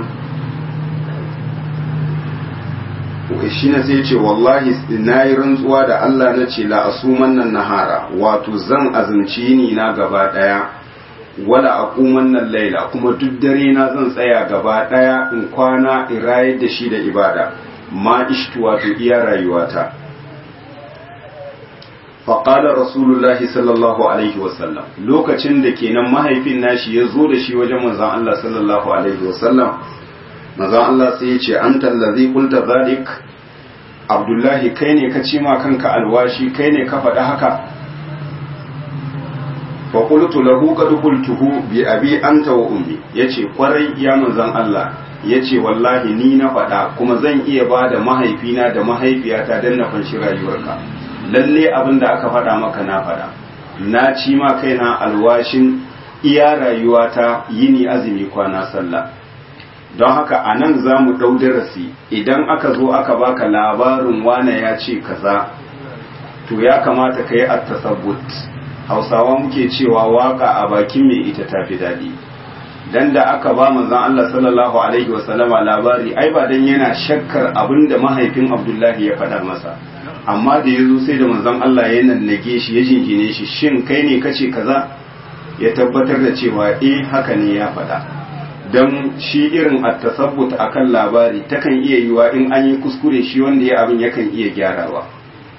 shi ne sai ce wallahi na yi rantsuwa da Allah na ce la asuman nan nahara wato zan azumci ni na gaba daya wala aquman nan laila kuma duk dare na zan tsaya gaba daya in kwana in rayar da shi da ibada ma ishtu wato iya rayuwata faƙalar rasulullahi sallallahu alaihi wasallam lokacin da kenan mahaifin nashi ya zo da shi wajen manzan Allah sallallahu alaihi wasallam manzan Allah sai ya ce an tallazi kulta zalik abdullahi kai ne ka cima kanka alwashi kai ne ka faɗa haka fa qultu lahu qad qultuhu bi abi anta wa ummi yace kwarai ya manzan Allah yace wallahi ni na faɗa kuma zan iya ba da mahaifina da mahaifiyata dan na fanshi rayuwarka lalle abin da aka faɗa maka na faɗa na ci ma kaina alwashin iya rayuwata yini azumi kwana sallah don haka a nan za mu ɗau darasi idan aka zo aka baka labarin wane ya ce kaza to ya kamata ka yi attasabbut hausawa muke cewa waka a bakin mai ita tafi daɗi dan da aka ba manzon Allah sallallahu alaihi wasallama labari ai ba dan yana shakkar abin da mahaifin Abdullahi ya faɗa masa amma da ya zo sai da manzon Allah ya nannage shi ya jingine shi shin kai ne kace kaza ya tabbatar da cewa eh haka ne ya faɗa don shi irin at-tasabbut akan labari takan iya yiwa in an yi kuskure shi wanda ya abin yakan iya gyarawa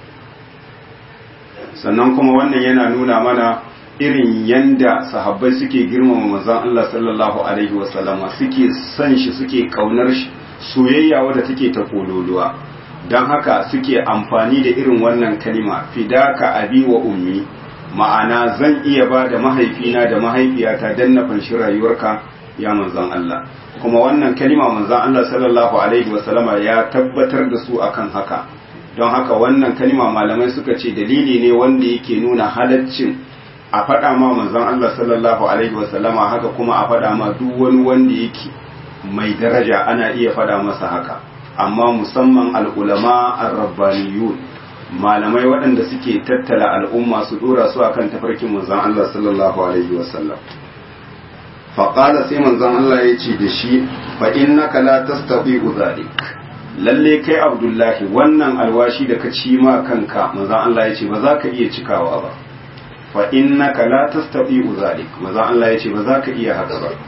sannan kuma wannan yana nuna mana irin yanda sahabbai suke girmama manzon Allah sallallahu alaihi wasallama suke son shi suke kaunar shi soyayya wadda take ta kololuwa don haka suke amfani da irin wannan kalima fidaka abi wa ummi ma'ana zan iya ba da mahaifina da mahaifiyata don na fanshi rayuwarka ya manzan Allah kuma wannan kalima manzan Allah sallallahu alaihi wasallama ya tabbatar da su akan haka don haka wannan kalima malamai suka ce dalili ne wanda yake nuna halaccin a faɗa ma manzan Allah sallallahu alaihi wasallama haka kuma a faɗa ma duk wani wanda yake mai daraja ana iya faɗa masa haka amma musamman al'ulama ar-rabbaniyun malamai waɗanda suke tattala al'umma su dora su akan tafarkin manzon Allah sallallahu alaihi wasallam faƙala sai manzon Allah ya ce da shi fa innaka la tastati'u zalik lalle kai abdullahi wannan alwashi da ka ci ma kanka manzon Allah ya ce ba za ka iya cikawa ba fa innaka la tastati'u zalik manzon Allah ya ce ba za ka iya haka ba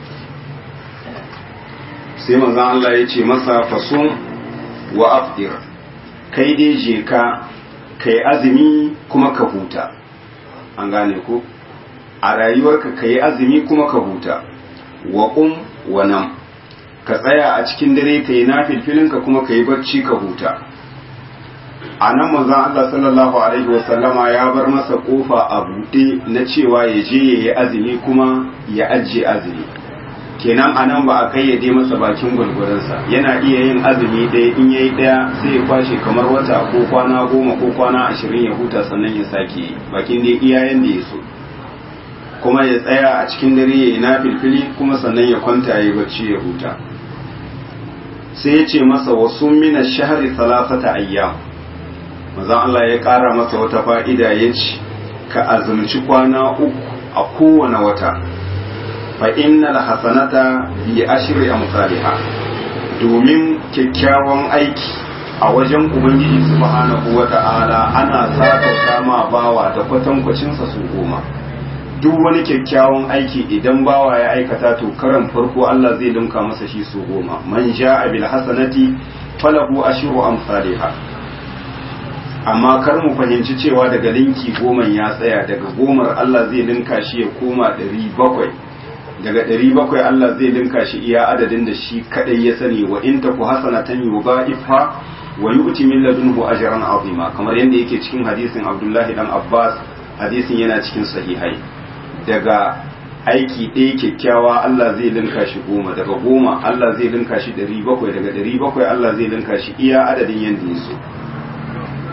sai manzon Allah ya ce masa fasum wa afdir kai dai je ka kai azumi kuma ka huta an gane ko a rayuwarka ka yi azumi kuma ka huta wa ƙum wa nan ka tsaya a cikin dare ka yi nafilfilinka kuma ka yi barci ka huta a nan manzan Allah sallallahu alaihi wasallama ya bar masa kofa a buɗe na cewa ya je ya yi azumi kuma ya ajiye azumi kenan a nan ba a kayyade masa bakin gwalgwaransa yana iya yin azumi ɗaya in yayi ɗaya sai ya kwashe kamar wata ko kwana goma ko kwana ashirin ya huta sannan ya sake bakin dai iyayen da ya so kuma ya tsaya a cikin dare ya yi na filfili kuma sannan ya kwanta ya yi bacci ya huta sai ya ce masa wasu mina shahari salasata ayyam mazan Allah ya ƙara masa wata fa'ida ya ce ka azumci kwana uku a kowane wata fa innal hasanata bi ashri amsalha domin kyakkyawan aiki a wajen ubangiji subhanahu wata'ala ana saka ma bawa da kwatankwacin sa su goma duk wani kyakkyawan aiki idan bawa ya aikata to karan farko Allah zai linka masa shi su goma man ja'a bil hasanati falahu ashru amsalha amma kar mu fahimci cewa daga linki goma ya tsaya daga gomar Allah zai linka shi ya koma ɗari bakwai daga ɗari bakwai Allah zai linka shi iya adadin da shi kadai ya sani wa in taku hasanatan yudha'ifha wa yu'ti min ladunhu ajran azima kamar yadda yake cikin hadisin Abdullahi dan Abbas hadisin yana cikin sahihai daga aiki ɗaya kyakkyawa Allah zai linka shi goma daga goma Allah zai linka shi ɗari bakwai daga ɗari bakwai Allah zai linka shi iya adadin yadda ya so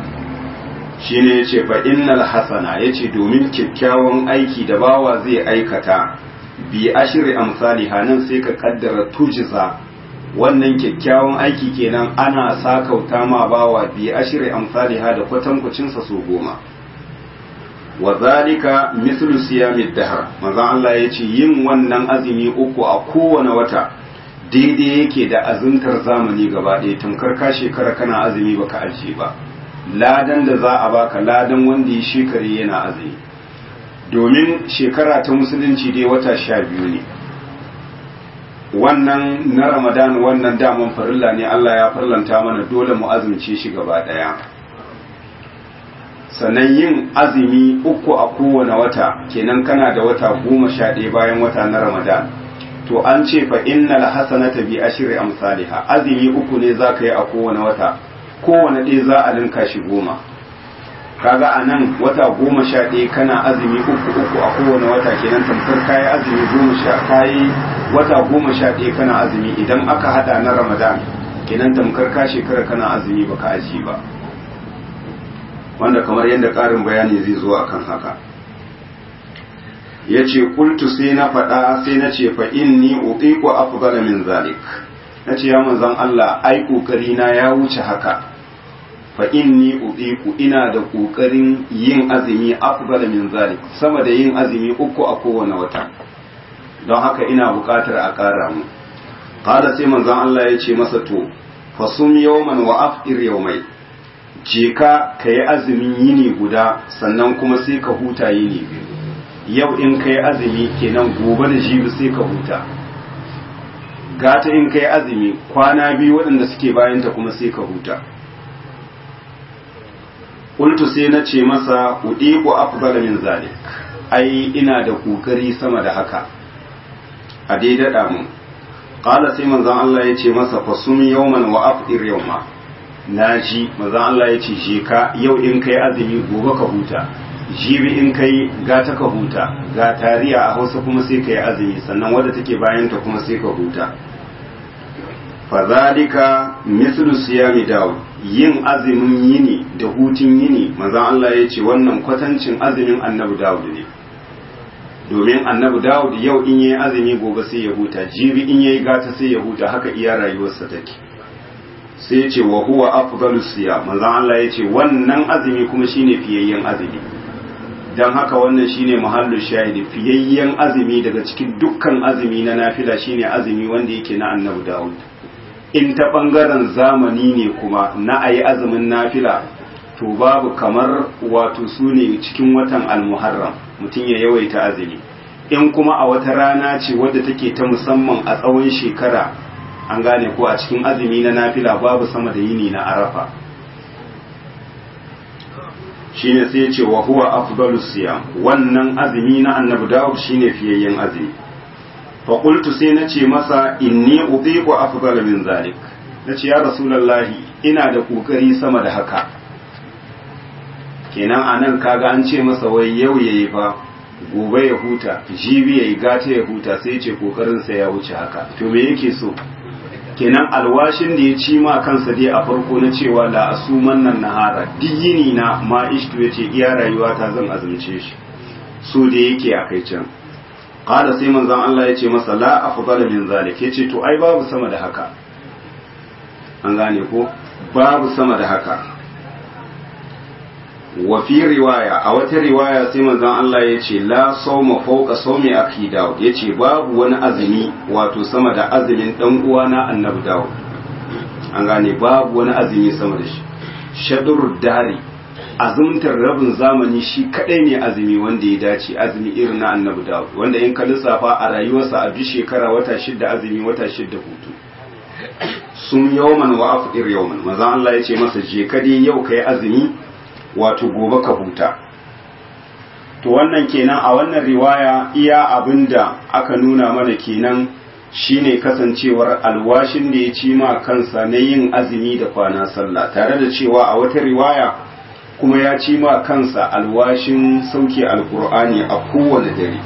shine yace fa innal hasana yace domin kyakkyawan aiki da bawa zai aikata bi ashri amsalha nan sai ka kaddara tujza wannan kyakkyawan aiki kenan ana sakauta ma bawa bi ashri amsalha da kwatankwacin sa so goma wa zalika mislu siyamid dahr manzo Allah yace yin wannan azumi uku a kowane wata daidai yake da azumtar zamani gaba ɗaya tamkar ka shekara kana azumi baka ajiye ba ladan da za a baka ladan wanda ya shekare yana azumi domin shekara ta musulunci dai wata sha biyu ne wannan na ramadan wannan daman farilla ne Allah ya farlanta mana dole mu azumce shi gaba ɗaya sannan yin azumi uku a kowane wata kenan kana da wata goma sha ɗaya bayan wata na ramadan to an ce fa innal hasanata bi ashri amsalha azumi uku ne zaka yi a kowane wata kowane ɗaya za a linka shi goma kaga a nan wata goma sha ɗaya kana azumi uku uku a kowane wata kenan tamkar kayi azumi goma sha kayi wata goma sha ɗaya kana azumi idan aka hada na ramadan kenan tamkar ka shekara kana azumi baka aji ba wanda kamar yadda ƙarin bayani zai zo akan haka ya ce kultu sai na faɗa sai na ce fa inni utiku afdala min zalik na ce ya manzon Allah ai kokari na ya wuce haka fa inni utiku ina da kokarin yin azumi afdala min zalik sama da yin azumi uku a kowane wata don haka ina buƙatar a ƙara mu qala sai manzon Allah ya ce masa to fasum yawman wa afdir yawmai je ka ka yi azumin yini guda sannan kuma sai ka huta yini biyu yau in ka yi azumi kenan gobe da jibi sai ka huta gata in ka yi azumi kwana biyu waɗanda suke bayanta kuma sai ka huta Kultu sai na ce masa uɗiku afdala min zalik ai ina da kokari sama da haka a dai daɗa mun ƙala sai manzon Allah ya ce masa fasum yawman wa afdir yawma na ji manzon Allah ya ce je ka yau in kai azumi gobe ka huta jibi in kai gata ka huta ga tariya a hausa kuma sai ka yi azumi sannan wadda take bayanta kuma sai ka huta fazalika mislu siyami daud yin azumin yini da hutun yini manzon Allah ya ce wannan kwatancin azumin annabi daud ne domin annabi daud yau in yayi azumi gobe sai ya huta jibi in yayi gata sai ya huta haka iya rayuwarsa take sai ya ce wa huwa afdalus siyam manzon Allah ya ce wannan azumi kuma shine fiyayyen azumi don haka wannan shine muhallin shahidi fiyayyen azumi daga cikin dukkan azumi na nafila shine azumi wanda yake na annabi Dawud in ta bangaren zamani ne kuma na ayi azumin nafila to babu kamar wato su ne cikin watan almuharram mutum ya yawaita azumi in kuma a wata rana ce wadda take ta musamman a tsawon shekara an gane ko a cikin azumi na nafila babu sama da yini na arafa shine sai ya ce wa huwa afdalus siyam wannan azumi na annabi dawud shine fiyayyen azumi fa qultu sai na ce masa inni utiqu afdal min zalik nace ya rasulullahi ina da kokari sama da haka kenan anan kaga an ce masa wai yau yayi fa gobe ya huta jibi yayi gata ya huta sai ya ce kokarin sa ya wuce haka to me yake so kenan alwashin da ya ci ma kansa dai a farko na cewa la asuman nan nahara diyini na ma ishtu yace iya rayuwa ta zan azumce shi so da yake a kai can qala sai manzon Allah yace masa la afdala min zalik yace to ai babu sama da haka an gane ko babu sama da haka wa fi riwaya a wata riwaya sai manzon Allah ya ce la sawma fawqa sawmi akhi Dawud yace babu wani azumi wato sama da azumin dan uwa na Annabi Dawud an gane babu wani azumi sama da shi shadrud dari azumtar rabin zamani shi kadai ne azumi wanda ya dace azumi irin na Annabi Dawud wanda in ka lissafa a rayuwarsa a duk shekara wata shidda azumi wata shidda hutu sun yawman wa afdir yawman manzon Allah ya ce masa je ka dai yau kai azumi wato gobe ka huta to wannan kenan a wannan riwaya iya abinda aka nuna mana kenan shine kasancewar alwashin da ya ci ma kansa na yin azumi da kwana sallah tare da cewa a wata riwaya kuma ya ci ma kansa alwashin sauke alkur'ani a kowane dare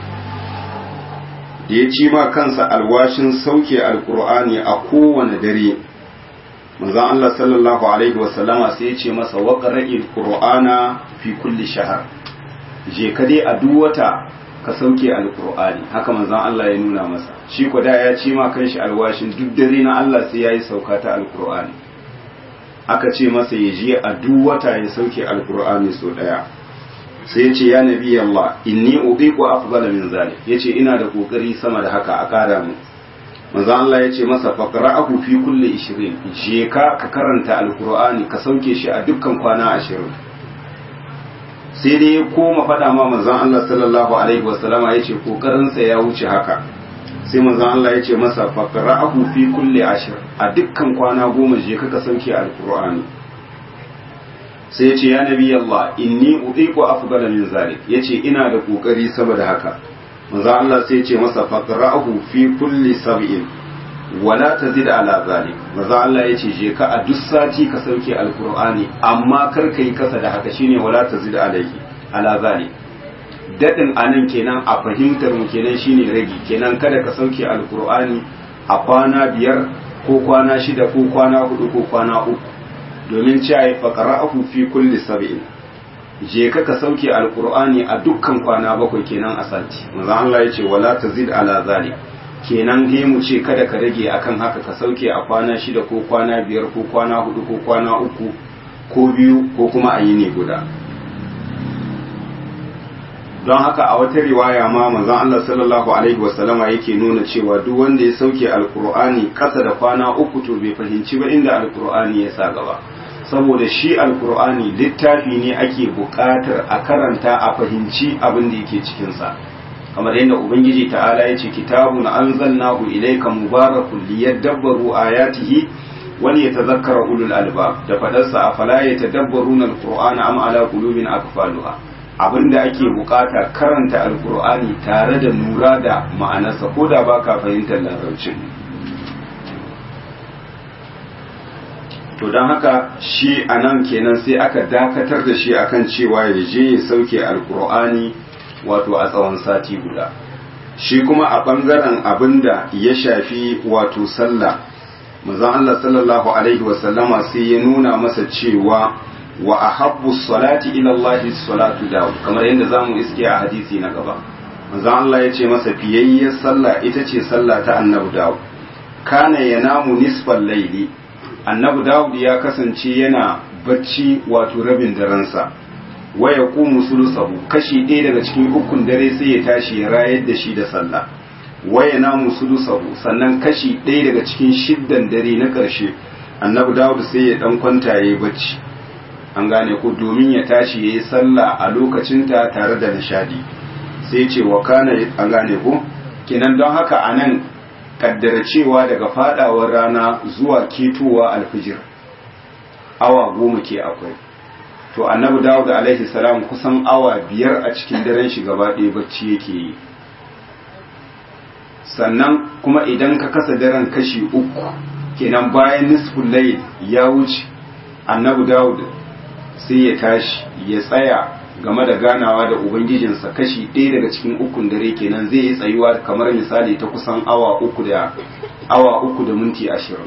da ya ci ma kansa alwashin sauke alkur'ani a kowane dare manzon Allah sallallahu alaihi wasallama sai ya ce masa waqra'il qur'ana fi kulli shahr je ka dai a duk wata ka sauke alqur'ani haka manzon Allah ya nuna masa shi ko da ya ce ma kanshi alwashin duk dare na Allah sai yayi sauka ta alqur'ani aka ce masa ya je a duk wata ya sauke alqur'ani so daya sai ya ce ya nabi Allah inni uqiqu afdala min zalik yace ina da kokari sama da haka a kara mu manzo Allah ya ce masa faqra'ahu fi kulli 20 je ka ka karanta alqur'ani ka sauke shi a dukkan kwana 20 sai dai ya koma faɗa ma manzon Allah sallallahu alaihi wasallama yace kokarin sa ya wuce haka sai manzon Allah ya ce masa faqra'ahu fi kulli 10 a dukkan kwana goma je ka ka sauke alqur'ani sai ya ce ya nabi Allah inni uqiqu afdala min zalik yace ina da kokari saboda haka manzo Allah sai ya ce masa faqra'ahu fi kulli sab'in wala tazid ala zalik manzo Allah yace je ka a duk sati ka sauke alqur'ani amma kar kai kasa da haka shine wala tazid alayhi ala zalik dadin anan kenan a fahimtar mu kenan shine ragi kenan kada ka sauke alqur'ani a kwana biyar ko kwana shida ko kwana hudu ko kwana uku domin cewa ya faƙara'ahu fi kulli sab'in je ka ka sauke alqur'ani a dukkan kwana bakwai kenan a sati manzo Allah ya ce wala tazid ala zalik kenan he mu ce kada ka rage akan haka ka sauke a kwana shida ko kwana biyar ko kwana hudu ko kwana uku ko biyu ko kuma a yi ne guda don haka a wata riwaya ma manzon Allah sallallahu alaihi wasallama yake nuna cewa duk wanda ya sauke alqur'ani kasa da kwana uku to bai fahimci ba inda alqur'ani ya sa gaba saboda shi alqur'ani littafi ne ake buƙatar a karanta a fahimci abin da yake cikin sa kamar yadda ubangiji ta'ala ya ce kitabun anzalnahu ilayka mubarakun liyadabbaru ayatihi wal yatadhakkara ulul albab da fadarsa afala yatadabbaruna alqur'ana am ala qulubin akfaluha abinda ake bukata karanta alkur'ani tare da lura da ma'anarsa ko da ba ka fahimtar larabcin to don haka shi a nan kenan sai aka dakatar da shi akan cewa ya je ya sauke alkur'ani wato a tsawon sati guda shi kuma a ɓangaren abinda ya shafi wato sallah mazan Allah sallallahu alaihi wasallama sai ya nuna masa cewa wa ahabbu salati ila Allah salatu Dawud kamar yadda zamu iske a hadisi na gaba manzon Allah ya ce masa fiyayyar sallah ita ce sallah ta Annabi Dawud kana yanamu nisfal layli Annabi Dawud ya kasance yana bacci wato rabin daransa wa yaqumu sulusahu kashi ɗaya daga cikin ukun dare sai ya tashi ya rayar da shi da sallah wa yanamu sulusahu sannan kashi ɗaya daga cikin shiddan dare na ƙarshe Annabi Dawud sai ya dan kwanta yayi bacci an gane ko domin ya tashi ya yi sallah a lokacinta tare da nishadi sai ce wa kana an gane ko kenan don haka a nan kaddara cewa daga fadawar rana zuwa ketowa alfijir awa goma ke akwai to annabi dawud alaihi salam kusan awa biyar a cikin daren shi gaba ɗaya bacci yake yi sannan kuma idan ka kasa daren kashi uku kenan bayan nisful layl ya wuce annabi dawud sai ya tashi ya tsaya game da ganawa da ubangijinsa kashi ɗaya daga cikin ukun dare kenan zai yi tsayuwa kamar misali ta kusan awa uku da awa uku da minti ashirin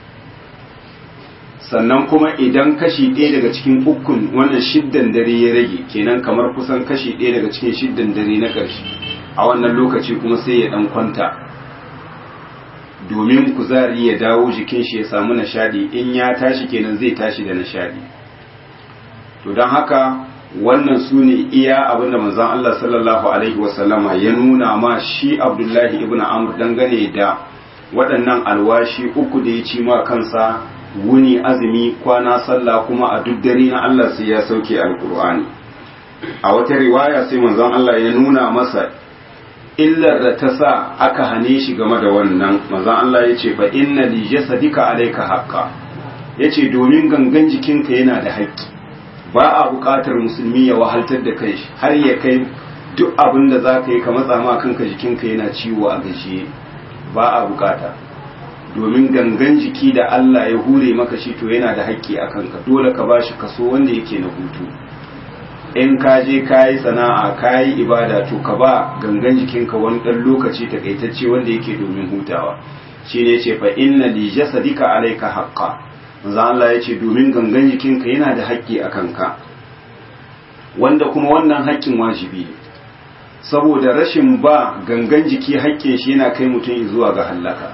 sannan kuma idan kashi ɗaya daga cikin ukun wannan shiddan dare ya rage kenan kamar kusan kashi ɗaya daga cikin shiddan dare na ƙarshe a wannan lokaci kuma sai ya ɗan kwanta domin kuzari ya dawo jikin shi ya samu nishadi in ya tashi kenan zai tashi da nishadi to don haka wannan su ne iya abinda manzon Allah sallallahu alaihi wasallama ya nuna ma shi Abdullahi ibn Amr dangane da waɗannan alwashi uku da ya ci ma kansa wuni azumi kwana sallah kuma a duk dare na Allah sai ya sauke alkur'ani a wata riwaya sai manzon Allah ya nuna masa illar da ta sa aka hane shi game da wannan manzon Allah ya ce fa inna li jasadika alayka haqqa yace domin gangan jikinka yana da haƙƙi ba a buƙatar musulmi ya wahaltar da kai har ya kai duk abin da za ka yi ka matsa ma kanka jikinka yana ciwo a gajiye ba a buƙata domin gangan jiki da Allah ya hure maka shi to yana da haƙƙi a kanka dole ka bashi kaso wanda yake na hutu in ka je ka yi sana'a ka yi ibada to ka ba gangan jikinka wani ɗan lokaci takaitacce wanda yake domin hutawa shi ne ce fa inna li jasadika alayka haqqa manzo Allah ya ce domin gangan jikinka yana da haƙƙi a kanka wanda kuma wannan haƙƙin wajibi ne saboda rashin ba gangan jiki haƙƙin shi yana kai mutum zuwa ga hallaka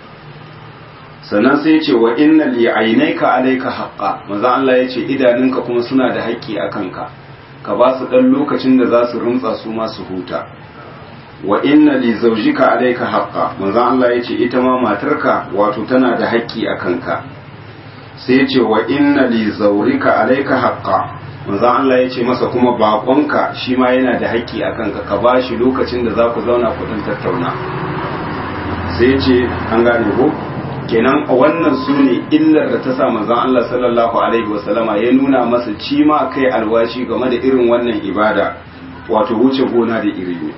sannan sai ya ce wa inna li ainaika alayka haqqa manzo Allah ya ce idanunka kuma suna da haƙƙi a kanka ka ba su dan lokacin da za su rumtsa su ma su huta wa inna li zawjika alayka haqqa manzo Allah ya ce ita ma matarka wato tana da haƙƙi a kanka sai ya ce wa inna li zawrika alayka haqqa manzo Allah ya ce masa kuma bakonka shi ma yana da haƙƙi a kanka ka ba shi lokacin da za ku zauna ku dan tattauna sai ya ce an gane ko kenan wannan su ne illar da ta sa manzon Allah sallallahu alaihi wasallama ya nuna masa cima kai alwashi game da irin wannan ibada wato wuce gona da iri ne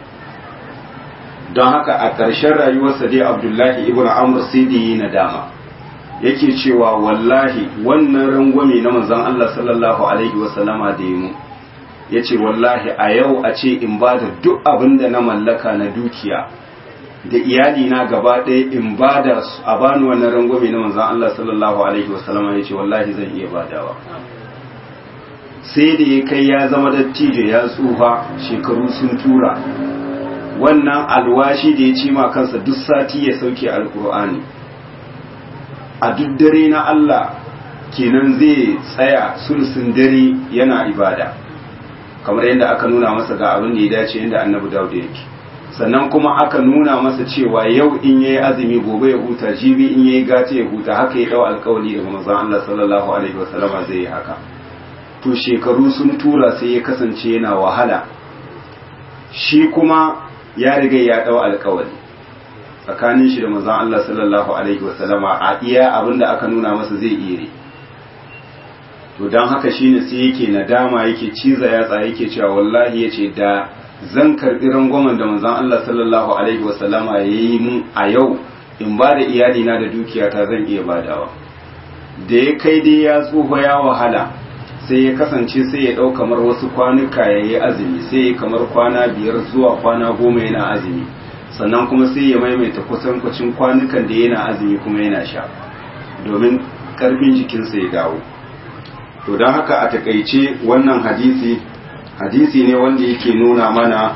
don haka a ƙarshen rayuwarsa dai abdullahi ibn amr sai da yi nadama yake cewa wallahi wannan rangwame na manzon Allah sallallahu alaihi wasallama da yi mu ya ce wallahi a yau a ce in ba da duk abin da na mallaka na dukiya da iyali na gaba ɗaya in ba da a bani wannan rangwame na manzon Allah sallallahu alaihi wasallama ya ce wallahi zan iya badawa sai da ya kai ya zama dattijo ya tsufa shekaru sun tura wannan alwashi da ya ci ma kansa duk sati ya sauke alkur'ani a duk dare na Allah kenan zai tsaya sulsun dare yana ibada kamar yadda aka nuna masa ga abin da ya dace yadda annabi Dawud yake sannan kuma aka nuna masa cewa yau in yayi azumi gobe ya huta jibi in yayi gata ya huta haka ya dau alkawari daga manzon Allah sallallahu alaihi wasallama zai yi haka to shekaru sun tura sai ya kasance yana wahala shi kuma ya riga ya dau alkawari tsakanin shi da manzon Allah sallallahu alaihi wasallama a iya abinda aka nuna masa zai iya to dan haka shine sai yake nadama yake ciza yatsa yake cewa wallahi yace da zan karbi rangwamen da manzon Allah sallallahu alaihi wasallama yayi mun a yau in ba da iyali na da dukiyata zan iya badawa da ya kai dai ya tsufa ya wahala sai ya kasance sai ya ɗau kamar wasu kwanuka ya yi azumi sai ya kamar kwana biyar zuwa kwana goma yana azumi sannan kuma sai ya maimaita kusan kwacin kwanukan da yana azumi kuma yana sha domin ƙarfin jikinsa ya dawo to don haka a takaice wannan hadisi hadisi ne wanda yake nuna mana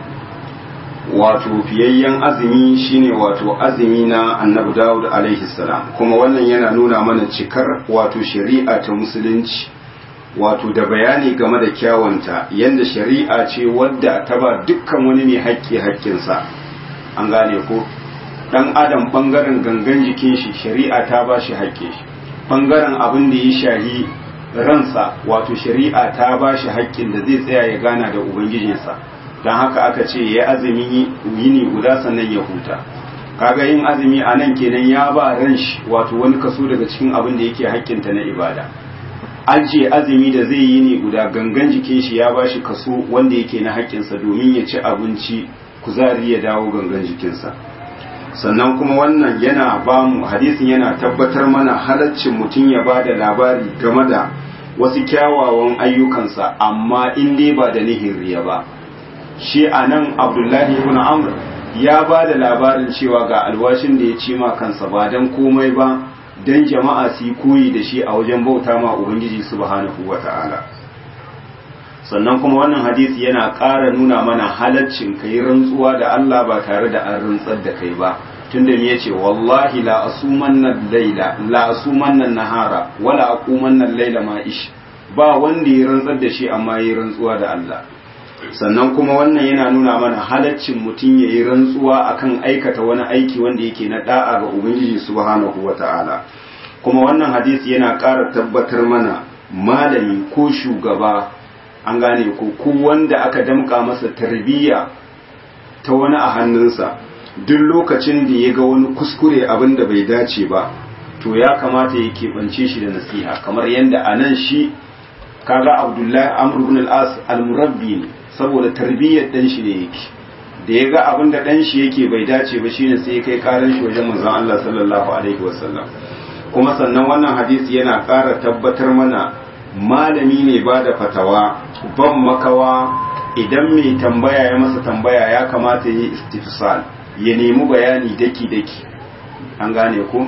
wato fiyayyen azumi shine wato azumi na annabi dawud alaihi salam kuma wannan yana nuna mana cikar wato shari'a ta musulunci wato da bayani game da kyawunta yadda shari'a ce wadda ta ba dukkan wani mai haƙƙi haƙƙinsa an gane ko ɗan adam ɓangaren gangan jikin shi shari'a ta ba shi haƙƙin shi ɓangaren abin da ya shahi ransa wato shari'a ta ba shi haƙƙin da zai tsaya ya gana da ubangijinsa don haka aka ce ya azumi yini guda sannan ya huta kaga yin azumi a nan kenan ya ba ran shi wato wani kaso daga cikin abin da yake haƙƙinta na ibada ajiye azumi da zai yi ne guda gangan jikin shi ya bashi kaso wanda yake na haƙƙinsa domin ya ci abinci kuzari ya dawo gangan jikinsa sannan kuma wannan yana ba mu hadisin yana tabbatar mana halaccin mutum ya ba da labari game da wasu kyawawan ayyukansa amma in dai ba da nihin riya ba shi a nan abdullahi ibn amr ya ba da labarin cewa ga alwashin da ya ci ma kansa ba don komai ba don jama'a su yi koyi da shi a wajen bauta ma ubangiji subhanahu wa ta'ala sannan kuma wannan hadisi yana ƙara nuna mana halaccin ka yi rantsuwa da Allah ba tare da an rantsar da kai ba tunda me yace wallahi la asumanna laila la asumanna nahara wala aqumanna laila ma ish ba wanda ya rantsar da shi amma ya rantsuwa da Allah sannan kuma wannan yana nuna mana halaccin mutum ya yi rantsuwa akan aikata wani aiki wanda yake na da'a ga ubangiji subhanahu wata'ala kuma wannan hadisi yana ƙara tabbatar mana malami ko shugaba an gane ko ko wanda aka damƙa masa tarbiyya ta wani a hannunsa duk lokacin da ya ga wani kuskure abin da bai dace ba to ya kamata ya keɓance shi da nasiha kamar yadda a nan shi kaga abdullahi amr ibn al-as al-murabbi ne saboda tarbiyyar dan shi ne yake da ya ga abin da dan shi yake bai dace ba shine sai ya kai karan shi wajen manzon Allah sallallahu alaihi wasallam kuma sannan wannan hadisi yana ƙara tabbatar mana malami ne ba da fatawa ban makawa idan mai tambaya ya masa tambaya ya kamata ya yi istifsal ya nemi bayani daki daki an gane ko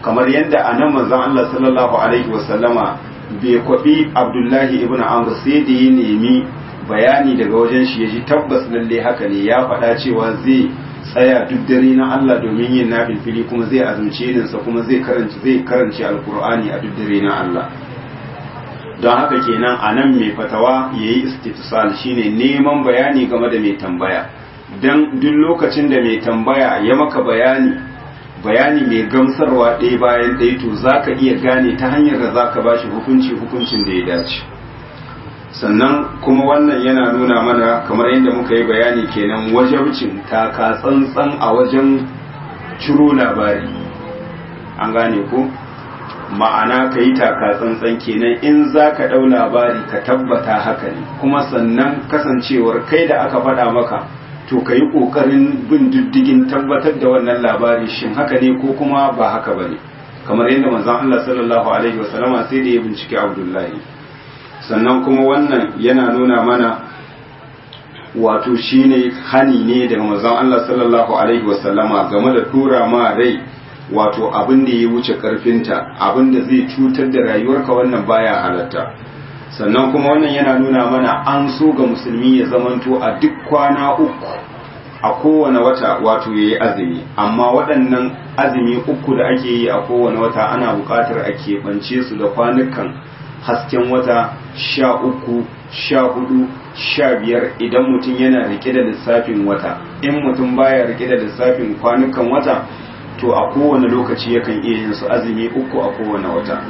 kamar yadda a nan manzon Allah sallallahu alaihi wasallama bai kwabi Abdullahi ibn Amr sai da ya nemi bayani daga wajen shi ya ji tabbas lalle haka ne ya faɗa cewa zai tsaya duk dare na Allah domin yin nafilfili kuma zai azumce irinsa kuma zai karanci zai karanci alkur'ani a duk dare na Allah don haka kenan a nan mai fatawa ya yi istifsal shine neman bayani game da mai tambaya don duk lokacin da mai tambaya ya maka bayani bayani mai gamsarwa ɗaya bayan ɗaya to za ka iya gane ta hanyar da za ka ba shi hukunci hukuncin da ya dace sannan kuma wannan yana nuna mana kamar yadda muka yi bayani kenan wajabcin taka tsantsan a wajen ciro labari an gane ko ma'ana ka yi taka tsantsan kenan in za ka ɗau labari ka tabbata haka ne kuma sannan kasancewar kai da aka faɗa maka to ka yi ƙoƙarin bin diddigin tabbatar da wannan labari shin haka ne ko kuma ba haka ba ne kamar yadda manzon Allah sallallahu alaihi wasallama sai da ya bincike Abdullahi sannan kuma wannan yana nuna mana wato shine hani ne daga manzon Allah sallallahu alaihi wasallama game da tura ma rai wato abin da ya wuce karfinta abin da zai cutar da rayuwarka wannan baya halatta sannan kuma wannan yana nuna mana an so ga musulmi ya zamanto a duk kwana uku a kowane wata wato ya yi azumi amma waɗannan azumi uku da ake yi a kowane wata ana buƙatar a keɓance su da kwanukan hasken wata sha uku sha hudu sha biyar idan mutum yana rike da lissafin wata in mutum baya rike da lissafin kwanukan wata to a kowane lokaci yakan iya yin su azumi uku a kowane wata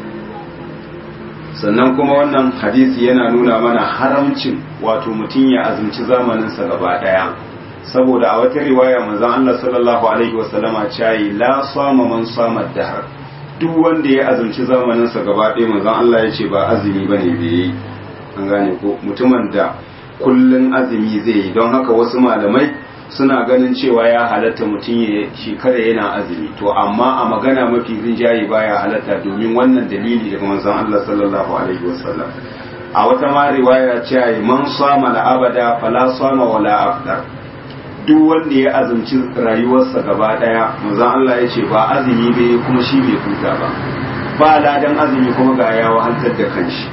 sannan kuma wannan hadisi yana nuna mana haramcin wato mutum ya azumci zamaninsa gaba daya saboda a wata riwaya manzon Allah sallallahu alaihi wasallama cayi la sama man sama dahar duk wanda ya azumci zamaninsa gaba ɗaya manzon Allah ya ce ba azumi ba ne bai yi an gane ko mutumin da kullun azumi zai yi don haka wasu malamai suna ganin cewa ya halatta mutum ya shekara yana azumi to amma a magana mafi rinjaye baya halatta domin wannan dalili daga manzon Allah sallallahu alaihi wasallam a wata ma riwaya ce man sama la abada fala sama wala afdar duk wanda ya azumci rayuwarsa gaba daya manzon Allah ya ce ba azumi bai kuma shi bai huta ba ba ladan azumi kuma ga ya wahaltar da kanshi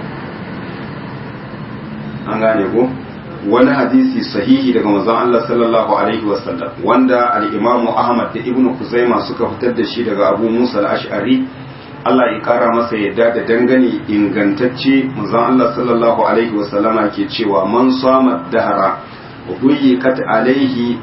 an gane ko wani hadisi sahihi daga manzon Allah sallallahu alaihi wasallam wanda al-Imam Ahmad da Ibn Kuzaima suka fitar da shi daga Abu Musa al-Ash'ari Allah ya kara masa yadda da dangane ingantacce manzon Allah sallallahu alaihi wasallama ke cewa man sama dahara ضيقت عليه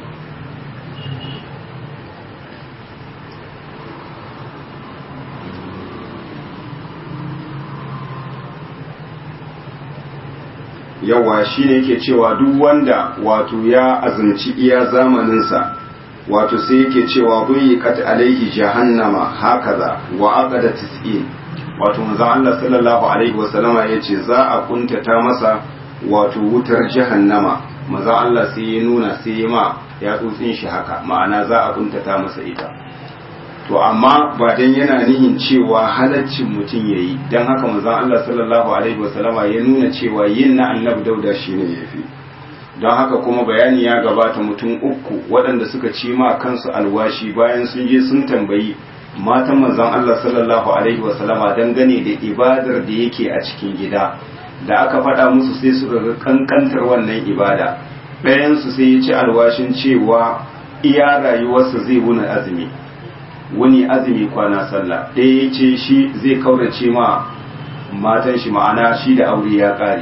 yawa shi ne yake cewa duk wanda wato ya azumci iya zamaninsa wato sai yake cewa ضيقت alaihi jahannama hakaza wa aqada tis'in wato manzo Allah sallallahu alaihi wasallama yace za a kuntata masa wato wutar jahannama maza Allah sai ya nuna sai ya ma ya tsotsin shi haka ma'ana za a kuntata masa ita to amma ba dan yana nihin cewa halaccin mutum yayi dan haka manzon Allah sallallahu alaihi wasallama ya nuna cewa yin na annabi dauda shine yafi don haka kuma bayani ya gabata mutum uku waɗanda suka ci ma kansu alwashi bayan sun je sun tambayi matan manzon Allah sallallahu alaihi wasallama dangane da ibadar da yake a cikin gida da aka faɗa musu sai suka ga kankantar wannan ibada ɗayansu sai ya ci alwashin cewa iya rayuwarsa zai wuni azumi wuni azumi kwana sallah ɗaya ya ce shi zai kaurace ma matan shi ma'ana shi da aure ya ƙare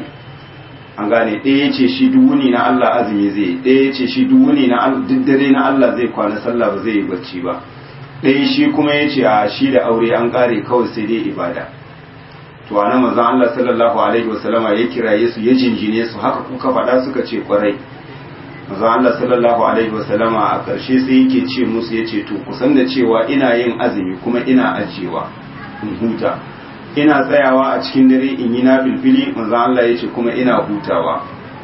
an gane ɗaya ya ce shi duk wuni na Allah azumi zai ɗaya ya ce shi duk wuni na duk dare na Allah zai kwana sallah ba zai yi bacci ba ɗaya shi kuma ya ce a shi da aure an ƙare kawai sai dai ibada to anan manzon Allah sallallahu alaihi wasallama ya kiraye su ya jinjine su haka kuka faɗa suka ce kwarai manzon Allah sallallahu alaihi wasallama a ƙarshe sai yake ce musu yace to kusan da cewa ina yin azumi kuma ina ajiyewa in huta ina tsayawa a cikin dare in yi nafilfili manzon Allah yace kuma ina hutawa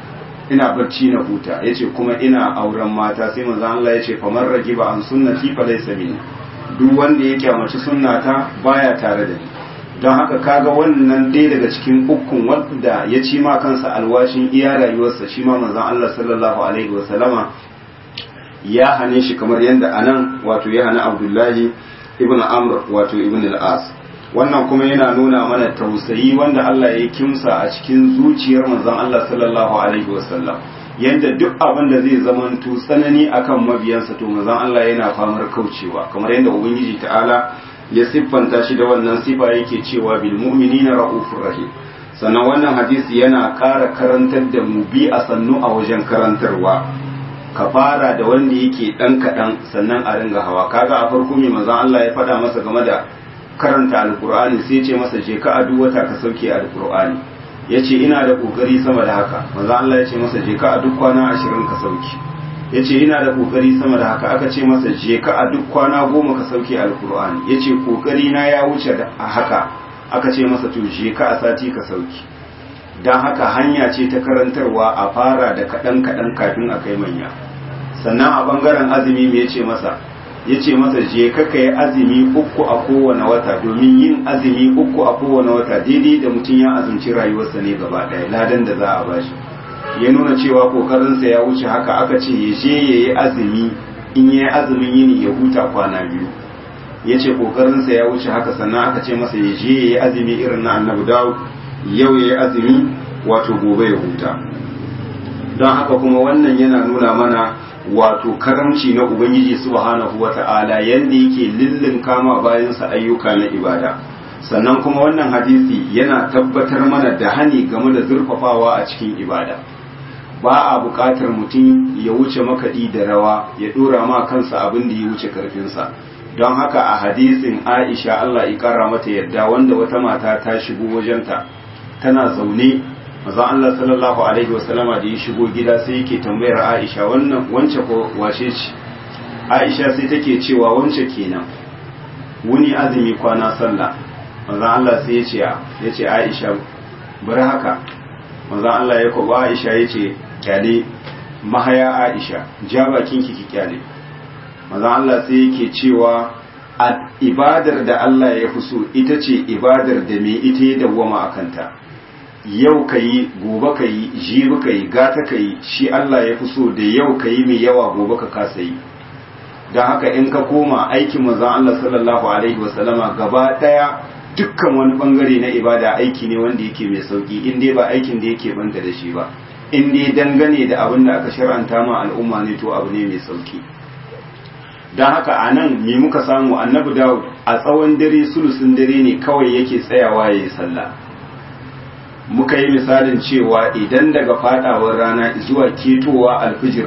ina barci na huta yace kuma ina auren mata sai manzon Allah yace faman ragiba an sunnati fa laysa minni duk wanda ya kyamaci sunnata baya tare da ni don haka kaga wannan ɗaya daga cikin ukun wanda ya ci ma kansa alwashin iya rayuwarsa shi ma manzon Allah sallallahu alaihi wasallama ya hane shi kamar yadda anan wato ya hana Abdullahi ibn amr wato ibn al-as wannan kuma yana nuna mana tausayi wanda Allah ya kimsa a cikin zuciyar manzon Allah sallallahu alaihi wasallam yanda duk abin da zai zamanto tsanani akan mabiyansa to manzon Allah yana famar kaucewa kamar yadda ubangiji ta'ala ya siffanta shi da wannan sifa yake cewa bil mu'minina raufur rahim sannan wannan hadisi yana ƙara karantar da mu bi a sannu a wajen karantarwa ka fara da wanda yake ɗan kaɗan sannan a ringa hawa kaga a farko mai manzon Allah ya faɗa masa game da karanta alkur'ani sai ce masa je ka a duk wata ka sauke alkur'ani ya ce ina da ƙoƙari sama da haka manzon Allah ya ce masa je ka a duk kwana ashirin ka sauke ya ce ina da ƙoƙari sama da haka aka ce masa je ka a duk kwana goma ka sauke alkur'ani ya ce ƙoƙari na ya wuce a haka aka ce masa to je ka a sati ka sauke don haka hanya ce ta karantarwa a fara da kaɗan-kaɗan kafin a kai manya sannan a ɓangaren azumi me ce masa ya ce masa je ka yi azumi uku a kowane wata domin yin azumi uku a kowane wata daidai da mutum ya azumci rayuwarsa ne gaba ɗaya ladan da za a bashi ya nuna cewa kokarinsa ya wuce haka aka ce ya je ya yi azumi in ya yi azumin yini ya huta kwana biyu ya ce kokarinsa ya wuce haka sannan aka ce masa ya je ya yi azumi irin na annabi dawud yau ya yi azumi wato gobe ya huta don haka kuma wannan yana nuna mana wato karamci na ubangiji subhanahu wata'ala yanda yake lillin kama bayansa ayyuka na ibada sannan kuma wannan hadisi yana tabbatar mana da hani game da zurfafawa a cikin ibada ba a buƙatar mutum ya wuce makaɗi da rawa ya ɗora ma kansa abin da ya wuce karfinsa don haka a hadisin aisha allah ya ƙara mata yadda wanda wata mata ta shigo wajenta tana zaune mazan Allah sallallahu alaihi wasallama da ya shigo gida sai yake tambayar Aisha wannan wance ko wace ce Aisha sai take cewa wance kenan wuni azumi kwana sallah mazan Allah sai ya ce ya ce Aisha bari haka mazan Allah ya kwaba Aisha ya ce kyale mahaya Aisha ja bakin ki ki kyale mazan Allah sai yake cewa a ibadar da Allah ya fi so ita ce ibadar da mai ita ya dawwama a kanta yau ka yi gobe ka yi jibi ka yi gata ka yi shi Allah ya fi so da yau ka yi mai yawa gobe ka kasa yi don haka in ka koma aikin manzon Allah sallallahu alaihi wasallama gaba daya dukkan wani bangare na ibada aiki ne wanda yake mai sauki in dai ba aikin da yake banta da shi ba in dai dangane da abin da aka shar'anta ma al'umma ne to abu ne mai sauki don haka a nan me muka samu annabi dawud a tsawon dare sulusun dare ne kawai yake tsayawa ya yi sallah muka yi misalin cewa idan daga fadawar rana zuwa ketowa alfijir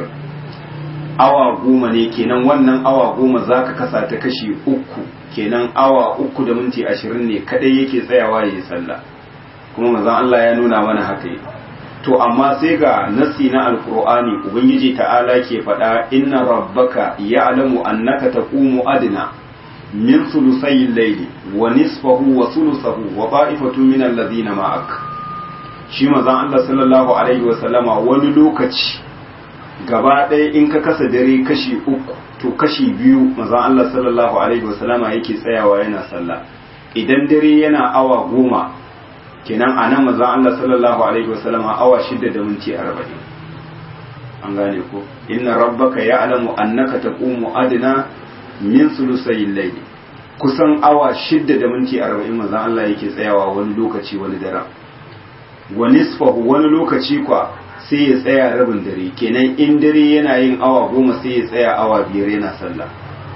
awa goma ne kenan wannan awa goma za ka kasa ta kashi uku kenan awa uku da minti ashirin ne kadai yake tsayawa ya yi sallah kuma mazan Allah ya nuna mana haka yi to amma sai ga nasi na alkur'ani ubangiji ta'ala ke faɗa inna rabbaka ya'lamu annaka taqumu adna min sulusayil layli wa nisfahu wa sulusahu wa ta'ifatu min alladhina ma'ak shi mazan Allah sallallahu alaihi wasallama wani lokaci gaba ɗaya in ka kasa dare kashi uku to kashi biyu mazan Allah sallallahu alaihi wasallama yake tsayawa yana sallah idan dare yana awa goma kenan a nan mazan Allah sallallahu alaihi wasallama awa shida da minti arba'in an gane ko inna rabbaka ya'lamu annaka taqumu adna min sulusayil layli kusan awa shida da minti arba'in mazan Allah yake tsayawa wani lokaci wani daren wa nisfahu wani lokaci kwa sai ya tsaya rabin dare kenan in dare yana yin awa goma sai ya tsaya awa biyar yana sallah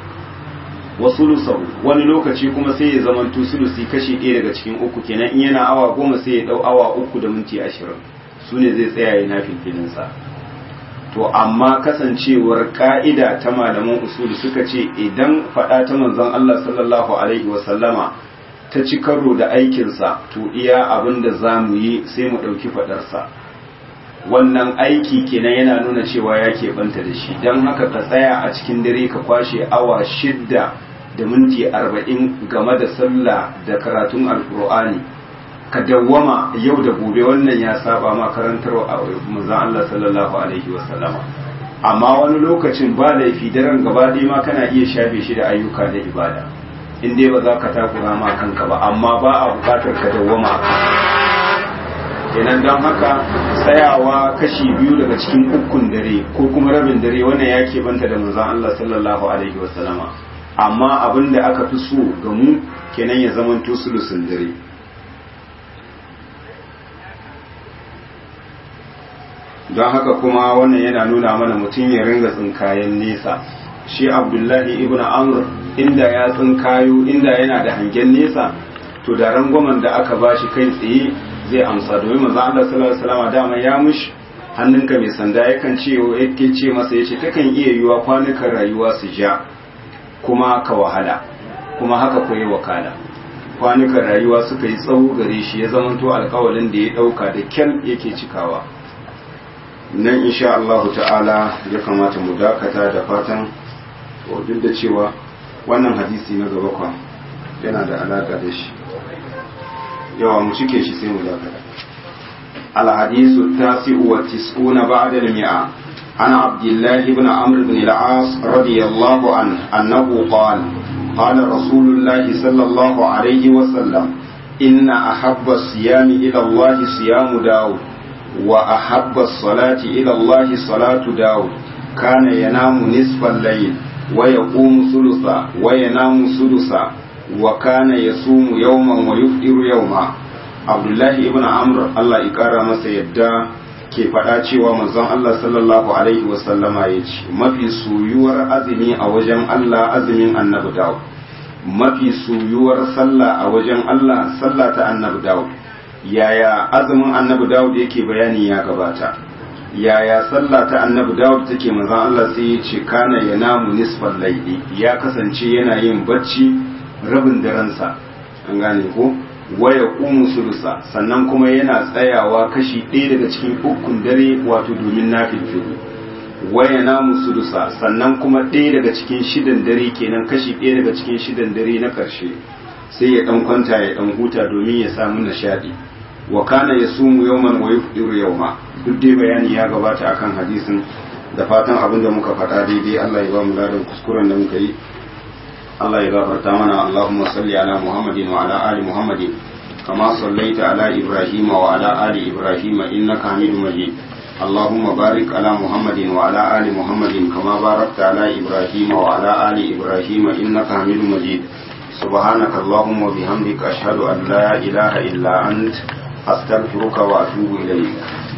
wa sulusahu wani lokaci kuma sai ya zama sulusi kashi ɗaya daga cikin uku kenan in yana awa goma sai ya ɗau awa uku da minti ashirin su ne zai tsaya yana filfilinsa to amma kasancewar ka'ida ta malaman usuli suka ce idan faɗa ta manzon Allah sallallahu alaihi wa sallama ta ci karo da aikinsa to iya abin da za mu yi sai mu ɗauki faɗarsa wannan aiki kenan yana nuna cewa ya keɓanta da shi don haka ka tsaya a cikin dare ka kwashe awa shidda da minti arba'in game da sallah da karatun alkur'ani ka dawwama yau da gobe wannan ya saba ma karantarwa a manzon Allah sallallahu alaihi wasallama amma wani lokacin ba laifi daren gaba ɗaya ma kana iya shafe shi da ayyuka na ibada in dai ba za ka takura ma kanka ba amma ba a bukatar ka dawwama kenan don haka tsayawa kashi biyu daga cikin ukun dare ko kuma rabin dare wannan ya banta da manzon Allah sallallahu alaihi wasallama amma abin da aka fi so ga mu kenan ya zamanto sulusun dare don haka kuma wannan yana nuna mana mutum ya ringa tsinkayen nesa shi abdullahi ibn amr inda ya tsinkayo inda yana da hangen nesa to da rangwamen da aka bashi kai tsaye zai amsa domin manzo Allah sallallahu alaihi wasallam dama ya mushi hannunka mai sanda yakan ce yake ce masa yace takan iya yiwa kwanukan rayuwa su ja kuma ka wahala kuma haka koyi wakala kwanukan rayuwa suka yi tsawo gare shi ya zamanto alkawalin da ya dauka da kyal yake cikawa nan insha Allah ta'ala ya kamata mu dakata da fatan duk da cewa wannan hadisi na gaba kwa yana da alaka da shi yawa mu cike shi sai mu dakata الحديث التاسع والتسعون بعد المئة عن عبد الله بن عمرو بن العاص رضي الله عنه أنه قال قال رسول الله صلى الله عليه وسلم إن أحب الصيام إلى الله صيام داود وأحب الصلاة إلى الله صلاة داود كان ينام نصف الليل ويقوم ثلثا وينام ثلثا وكان يصوم يوما ويفطر يوما abdullahi ibn amr allah ya kara masa yadda ke faɗa cewa manzon allah sallallahu alaihi wasallama ya ce mafi soyuwar azumi a wajen allah azumin annabi dawud mafi soyuwar sallah a wajen allah sallah ta annabi dawud yaya azumin annabi dawud yake bayani ya gabata yaya sallah ta annabi dawud take manzon allah sai ya ce kana yanamu nisfal laili ya kasance yana yin bacci rabin daransa an gane ko waya ƙumu sulusa sannan kuma yana tsayawa kashi ɗaya daga cikin ukun dare wato domin na filfilu waya namu sulusa sannan kuma ɗaya daga cikin shidan dare kenan kashi ɗaya daga cikin shidan dare na ƙarshe sai ya ɗan kwanta ya ɗan huta domin ya samu nishaɗi wa kana ya sumu yawman wa yufdiru yawma duk dai bayani ya gabata akan hadisin da fatan abin da muka faɗa daidai Allah ya ba mu ladan kuskuren da muka yi Allah ya gafarta mana Allahumma salli ala Muhammadin wa ala ali Muhammadin kama sallaita ala Ibrahim wa ala ali Ibrahim innaka Hamidum Majid اللهم بارك على محمد وعلى آل محمد كما باركت على إبراهيم وعلى آل إبراهيم إنك حميد مجيد سبحانك اللهم وبحمدك أشهد أن لا إله إلا أنت أستغفرك وأتوب إليك